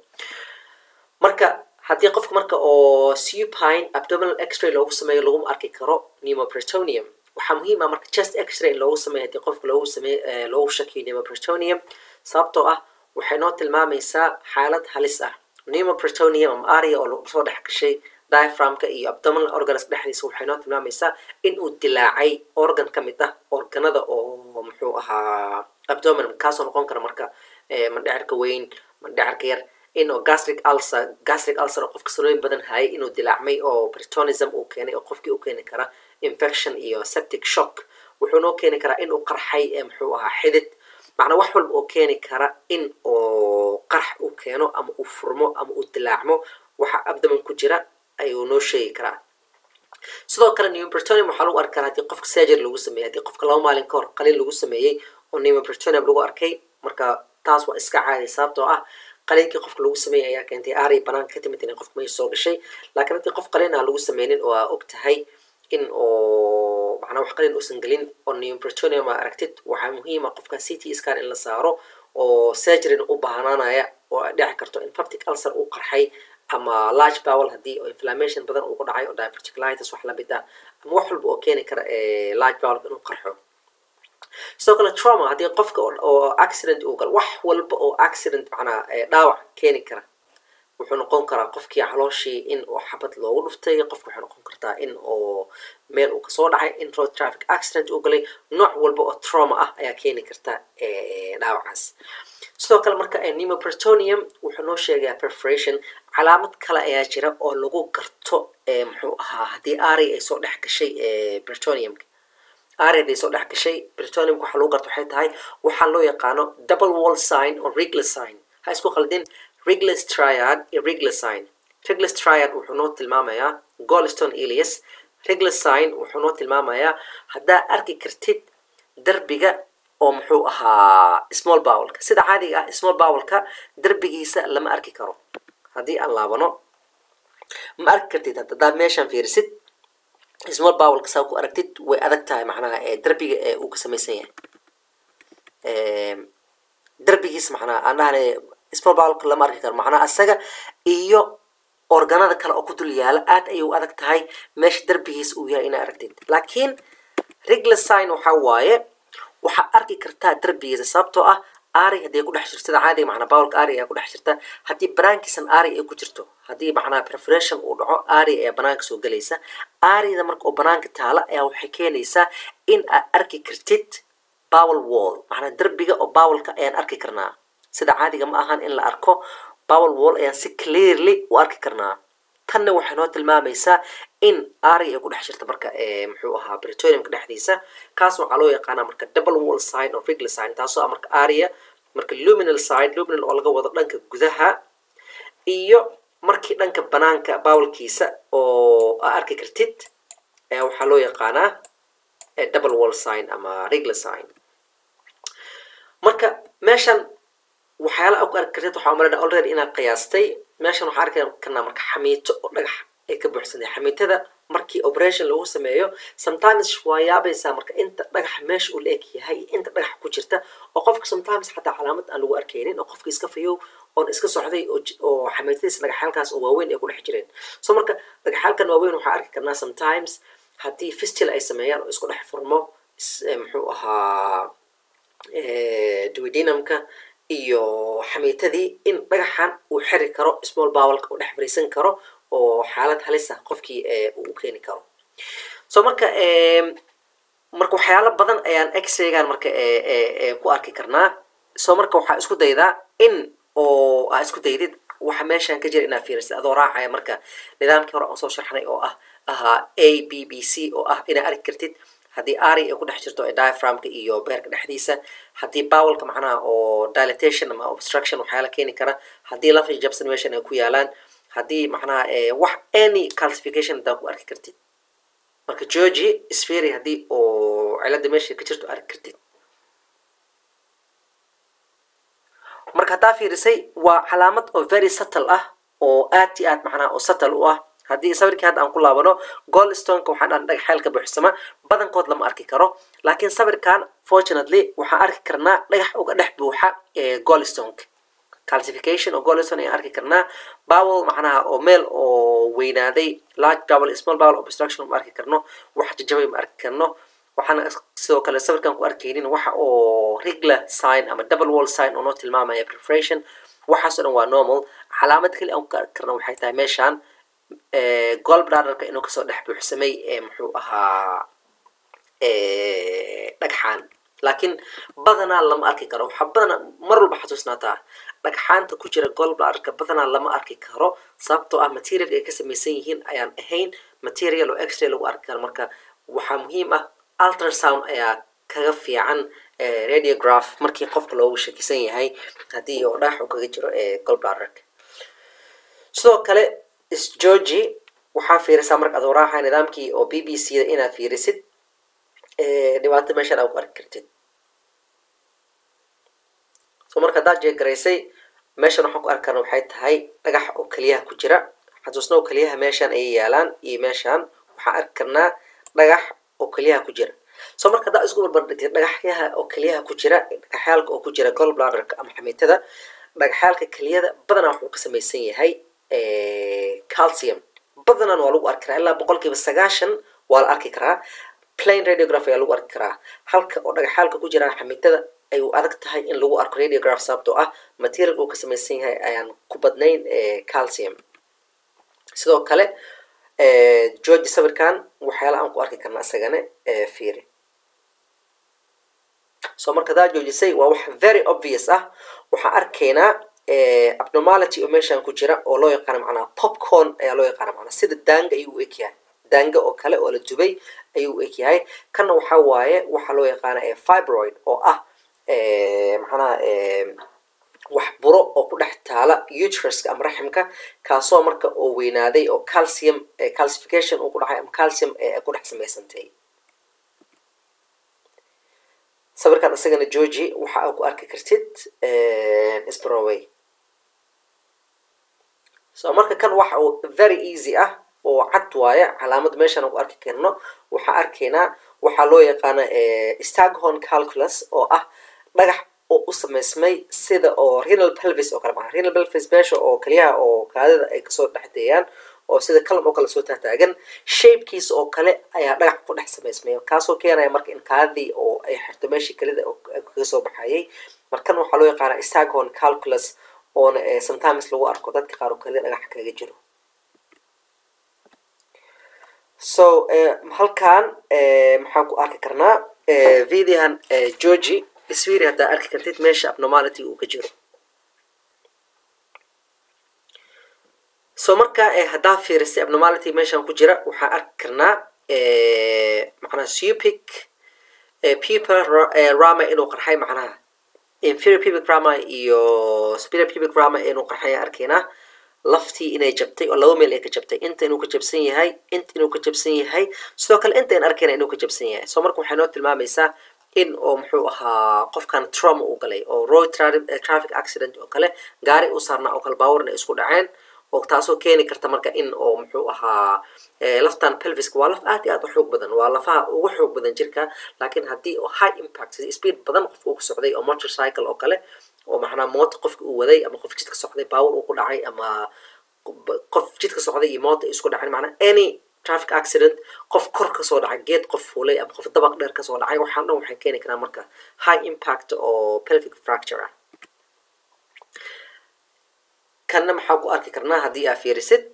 marka haddii qofka marka oo supine abdominal x-ray loogu sameeyo laguma arki karo pneumopretonium waxaa muhiim ah marka chest x-ray in loogu sameeyo haddii qofka loogu sameey loogu shakiyo pneumopretonium sababtoo ah waxay noo tilmaamaysaa xaalad halis ah pneumopretonium ama aria oo lagu soo dhex gashay diaphragmka iyo abdominal organs dhexdiisa waxay noo tilmaamaysaa in uu dilaacay organ ka mid ah organada oo muxuu ahaa abdominum kaasoo noqon kara marka mandhexirka weyn mandhexirka yar in oo gastric ulcer gastric ulcer oo qofka sanooyin badan hayay inuu dilaacmay oo britonism uu keenay oo qofkii u keeni kara infection iyo septic shock wuxuu noo keeni karaa in uu qarxay muxuu ahaa xidid macnaa wax walba oo keeni kara in oo qarx uu keeno ama uu furmo ama uu dilaacmo waxa abdomen ku jira ayuu noo sheegi karaa sidoo kale pneumopretonium waxaa lagu arki karaa haddii qofka surgery lagu sameeyey haddii qofka laba maalin ka hor qaliin lagu sameeyey oo pneumopretonium lagu arkay marka taas waa iska caadi sababtoo ah qaliinkii qofka lagu sameeyey ayaa keentay ari banaanka ka timid inay qofka meesha soo gashay laakiin haddii qof qaliin aan lagu sameynin oo aa og tahay in oo macnaa wax qaliin uusan gelin oo pneumopretonium aa aragtid waxaa muhiim ah qofka c t scan in la saaro oo surgeryna u baahnaanaya oo ay dhici karto in peptic ulcer uu qarxay ama large bowel haddii oo inflammation badan uu ku dhacay oo diverticulitis wax lamid ah ama wax walba oo keeni kara large bowel inuu qarxo sidoo kale trauma haddii qofka oo accident uu galo wax walba oo accident macnaa dhaawac keeni kara wuxuu noqon karaa qofkii calooshii in oo xabad loogu dhuftay qofka waxay noqon kartaa in oo meel uu kasoo dhacay in road traffic accident uu galay nooc walba oo trauma ah ayaa keeni karta dhaawacaas sidoo kale marka pneumopretonium wuxuu noo sheegayaa perforation calaamad kale ayaa jira oo lagu garto muxuu ahaa haddii ari ay soo dhex gashay bretoniumka ari haday soo dhex gashay bretoniumka waxaa lagu garto waxay tahay waxaa loo yaqaano double wall sign oo regler sign ha isku qaldin reglis triad iyo regler sign reglis triad wuxuu noo tilmaamayaa golston elias regler sign wuxuu noo tilmaamayaa haddaa arki kartid derbiga oo muxuu ahaa small bowlka sida caadiga ah small bowlka derbigiisa lama arki karo haddii aan laabano ma arki kartid haddaad meeshaan fiirisid small bowlka saa ku aragtid way adag tahay macnaha derbiga ee uu ka samaysan yahay derbigiis macnaha aan dhahnay small bowlka lama arki karo macnaha asaga iyo organada kale oo ku dul yaala aad ayay u adag tahay meesha derbigiis uu yahay inaa aragtid laakiin regular sign waxaa waaye waxaa arki kartaa derbigiisa sababtoo ah ari haddii ay ku dhex jirto sida caadiga macnaa bowlka ari ayaa ku dhex jirta haddii banaankiisan ari ay ku jirto haddii macnaha preparation uu dhaco ari ayaa banaanka soo gelaysa arida marka oo banaanka taala ayaa waxay keenaysaa in aad arki kartid bowel wall macnaa derbiga oo bowlka ayaan arki karnaa sida caadiga ma ahan in la arko bowel wall ayaan si clearly u arki karnaa tanna waxay noo tilmaamaysaa in ari ay ku dhex jirta marka muxuu ahaa britoriumka dhexdiisa kaas waxaa loo yaqaanaa marka double wall sign oo regular sign taasoo ah marka aria marka luminal side luminal oo laga wado dhanka gudaha iyo markii dhanka banaanka bowlkiisa oo aa arki kartid ayaa waxaa loo yaqaanaa double wall sign ama regular sign marka meeshan waxyaala a ku arki kartid waxaa umalana already inaad qiyaastay meeshan waxaa arki karnaa marka xamiito oo dhagax ay ka buuxsantay xamiitada markii operation lagu sameeyo sometimes waa yaabaysaa marka inta dhagax meesha uu la eg yahay inta dhagax ku jirta oo qofka sometimes xataa calaamad aan lagu arkaynin oo qofka iska fayow oon iska socday oo xamiitadiisa dhagaxyaalkaas oo waaweyn ay ku dhex jireen so marka dhagaxyaalkan waaweyn waxaa arki karnaa sometimes haddii fistil ay sameeyaan oo isku dhex furmo muxuu ahaa duidinamka iyo xamiitadii in dhagaxan uu xiri karo small bowlka uu dhex fariisan karo oo xaalad halisa qofkii uu u keeni karo so marka marka waxyaalo badan ayaan x-raygan marka ku arki karnaa so marka waxaa isku daydaa in oo aa isku daydid waxa meeshan ka jira inaad fiirisid adoo raacaya marka nidaamkii hore aan soo sharxnay oo ah ahaa a b b c oo ah inaad arki kartid haddii ari ay ku dhex jirto diaframka iyo beerka dhexdiisa haddii bowlka macnaha oo dilatation ama obstruction waxyaala keeni kara haddii lafa jabsan meeshan ay ku yaalaan haddii macnaha wax any calcification haddaa ku arki kartid marka georgi sfery haddii oo cilada meesha ka jirto arki kartid marka haddaa fiirisay waa calaamad oo very subtle ah oo aad i aad macnaha oo subtle u ah haddii sawirkii hadda aan ku laabano goldstoneka waxaan dhan dhagaxyeel ka buuxsama badankood lama arki karo laakiin sawirkan fortunately waxaan arki karnaa dhagax uga dhex buuxa goldstoneka calcification oo goldstone ayaan arki karnaa bowel macnaha oo meel oo weynaaday large bowel small bowel obstruction ma arki karno wax jajabay ma arki karno waxaana sidoo kale sawirkan ku arkaynin waxa oo regular sign ama double wall sign oo noo tilmaamaya preparation waxaas oo dhan waa normal calaamad keli aan ku arki karna waxay tahay meeshaan golbladerka inuu kasoo dhex buuxsamay muxuu ahaa dhagxaan laakiin badanaa lama arki karo waxaa badanaa mar walba xasuusnaataa dhagxaanta ku jira golbladerka badanaa lama arki karo sababtoo ah material ay ka samaysan yihiin ayaan ahayn material oo x-ray lagu arki karo marka waxaa muhiim ah ultrasound ayaa kaga fiican radiograph markii qofka loogu shakisan yahay haddii oo dhagax uu kaga jiro golbladerka sidoo kale georgi waxaa fiirisaa marka adoo raaxa nidaamkii oo b b c da inaad fiirisid dhibaato meeshaan aa ku arki kartid so marka haddaad jeegaraysay meeshan waxaan ku arki karna waxay tahay dhagax oo keliyaha ku jira xasuusna oo keliyaha meeshaan ayay yaalaan iyo meeshaan waxaan arki karnaa dhagax oo keliyaha ku jira so marka haddaa isku barbardhigtid dhagaxyaha oo keliyaha ku jira dhagaxyaalka oo ku jira golbladerka ama xamiitada dhagaxyaalka keliyada badanaa wuxuu ka samaysan yahay calcium badanaan waa lagu arki karaa ilaa boqol kiiba sagaashan waa la arki karaa plain radiograph ayaa lagu arki karaa halka oo dhagaxyaalka ku jiraan xamiitada ay u adag tahay in lagu arko radiograph sababtoo ah material uu ka samaysan yahay ayaan ku badnayn calcium sidoo kale georgi sawirkan waxyaala aan ku arki karna isagana fiiri so marka hadaa joojisay waa wax very obvious ah waxaan arkaynaa abnormality oo meeshan ku jira oo loo yaqaano macnaha popcorn ayaa loo yaqaana macnaha sida daanga ayuu u eg yahay daanga oo kale oo la dubay ayuu u eg yahay kanna waxaa waaye waxaa loo yaqaana fibroid oo ah macnaha wax buro oo ku dhex taala uteruska ama raximka kaasoo marka oo weynaaday oo calcium calcification uu ku dhacay ama calcium ku dhex samaysantay sawirkan isagana georgi waxa aa ku arki kartid sproway so marka kan waxa uu very easy ah oo cad waaye calaamad meeshaan ku arki karno waxaa arkaynaa waxaa loo yaqaana staghorn calculus oo ah dhagax oo u samaysmay sida oo renal pelvis oo kale maa renal pelvis meesha oo kaliyaha oo kaadida ay kasoo dhexdeeyaan oo sida kalam oo kale soo taataagan shapekiisa oo kale ayaa dhagax ku dhex samaysmay kaasoo keenaya marka in kaadidii oo ay xirto meeshii kalida kaga soo baxayay markan waxaa loo yaqaana staghorn calculus oona sometimes lagu arko dadka qaar oo kalida dhagax kaga jiro so halkan maxaan ku arki karnaa videohan georgi isfiiri haddaa arki kartid meesha abnormality uu ka jiro so marka haddaa fiirisay abnormality meeshaan ku jira waxaan arki karnaa macnaha supic people rama inuu qarxay macnaha inferior pubic rama iyo superior pubic rama inuu qarxay arkaynaa laftii inay jabtay oo laba meel ay ka jabtay inta inuu ka jabsan yahay inta inuu ka jabsan yahay sidoo kale inta in arkayna inuu ka jabsan yahay so marka waxay noo tilmaamaysaa in oo muxuu ahaa qofkan trauma uu galay oo road traffic accident oo kale gaari u saarnaa oo kale baawarna ay isku dhaceen oo taasoo keeni karta marka in oo muxuu ahaa laftan pelviska waa laf aad iyo aad u xoog badan waa lafaha ugu xoog badan jirka laakiin haddii oo high impact sida speed badan qofka uu ku socday oo motorcycle oo kale oo macnaa moota qofka uu waday ama qof jidka socday baawar uu ku dhacay ama qof jidka socday iyo moota isku dhacay macnaa any traffic accident qof kor kasoo dhacay geed qof fuulay ama qof dabaq dheer kasoo dhacay waxaan dhan waxay keeni karaan marka high impact oo pelvic fracture ah kanna maxaa ku arki karnaa haddii aa fiirisid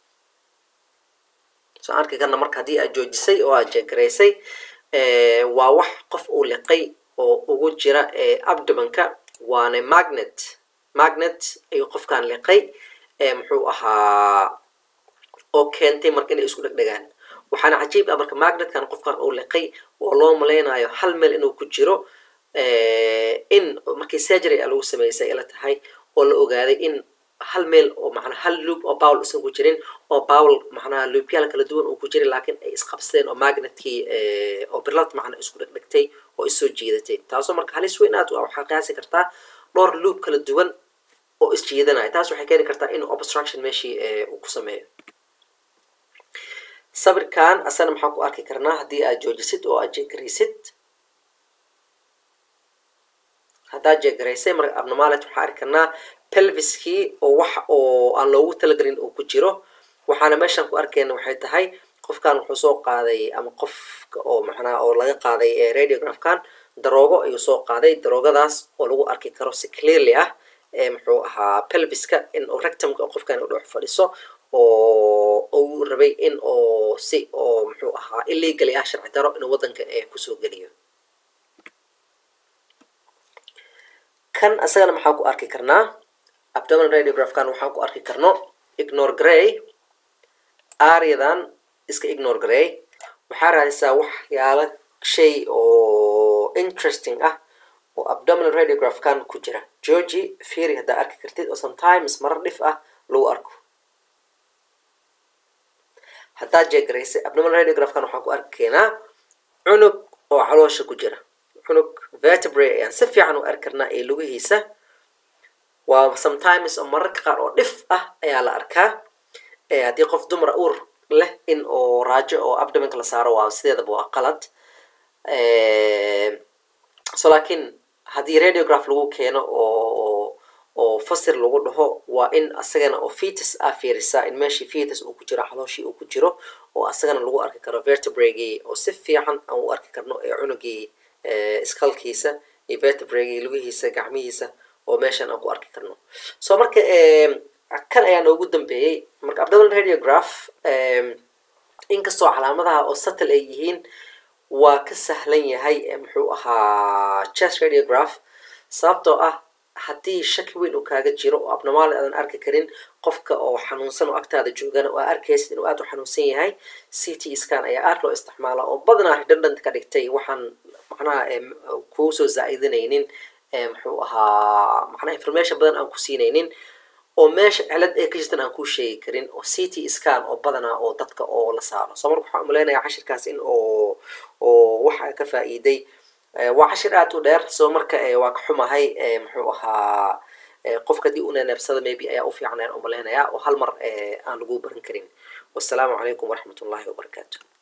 so arki karna marka haddii aad joojisay oo aad jeegaraysay waa wax qof uu liqay oo ugu jira abdomanka waana magnet magnet ayuu qofkan liqay muxuu ahaa oo keentay marka inay isku dhegdhegaan waxaana cajiib ah marka magnetkan qofkan uu liqay oo loo malaynayo hal meel inuu ku jiro in markii surgery a lagu sameysay ila tahay oo la ogaaday in hal meel oo macnaa hal loop oo bowl usan ku jirin oo bowl macnaha loopyaal kala duwan uu ku jiray laakiin ay isqabsadeen oo magnetkii oo birlad macnaa isku dhegdhegtay oo issoo jiidatay taasoo marka halis weyn aad u ah waxaa qiyaasi kartaa dhowr loop kala duwan oo isjiidanaya taas waxay keeni kartaa in obstruction meeshii uu ku sameeyo sawirkan asana maxaan ku arki karnaa haddii aad joojisid oo aad jeegaraysid haddaad jeegaraysay marka abnormality waxaan arki karnaa pelviskii oo wax oo aan loogu talagelin uu ku jiro waxaana meeshaan ku arkayna waxay tahay qofkan wuxuu soo qaaday ama qofka oo macnaha oo laga qaaday radiographkan daroogo ayuu soo qaaday daroogadaas oo lagu arki karo si clearly ah muxuu ahaa pelviska in oo rectumka qofkan u dhex fadhiso oo uu rabay in oo si oo muxuu ahaa illegally ah sharci daro inuu waddanka kusoo geliyo kan asagana maxaan ku arki karnaa abdominal radiographkan waxaan ku arki karno ignore gray ariadan iska ignore gray waxaa raadisaa waxyaala shay oo interesting ah oo abdominal radiographkan ku jira georgi firy haddaa arki kartid oo sometimes marar dhif ah lagu arko haddaad jeegaraysay abdominal radiographkan waxaan ku arki keenaa cunug oo caloosha ku jira cunug vertebrae ayaan si fiican u arki karnaa ee lugihiisa waa sometimes oo mararka qaar oo dhif ah ayaa la arkaa haddii qof dumara uur leh in oo raajo oo abdominka la saaro waa sideedaba waa qalad so laakiin haddii radiograph lagu keeno oo oo fasir lagu dhaho waa in asagana oo fetus ah fiirisaa in meeshii fetus uu ku jiro calooshii uu ku jiro oo asagana lagu arki karo vertebragii oo si fiican aan u arki karno ee cunugii iskalkiisa iyo vertebragii lugihiisa gacmihiisa oo meeshan aan ku arki karno so marka kan ayaa noogu dambeeyey marka abdominal radiograph inkastoo calaamadaha oo satel ay yihiin waa ka sahlan yahay muxuu ahaa chest radiograph sababtoo ah haddii shaki weyn uu kaaga jiro oo abnormaal aadan arki karin qofka oo xanuunsan oo agtaada joogana oo arkaysid inuu aad u xanuunsan yahay c t scan ayaa aad loo isticmaala oo badanaa redundant ka dhigtay waxaan macnaha kuu soo zaa'idinaynin muxuu ahaa macnaha information badan aan ku siinaynin oo meesha cilad ee ka jirtan aan kuu sheegi karin oo c t scan oo badanaa oo dadka oo la saaro soo marka waxaan umaleynaya cashirkaas in oo oo waxa ka faa'iiday waa cashir aad u dheer soo marka waa ka xumahay muxuu ahaa qofka haddii una neefsada maybe ayaa u fiican ayaan umalaynayaa oo hal mar aan lagu baran karin wassalaamu calaykum waraxmat ullahi wabarakaatu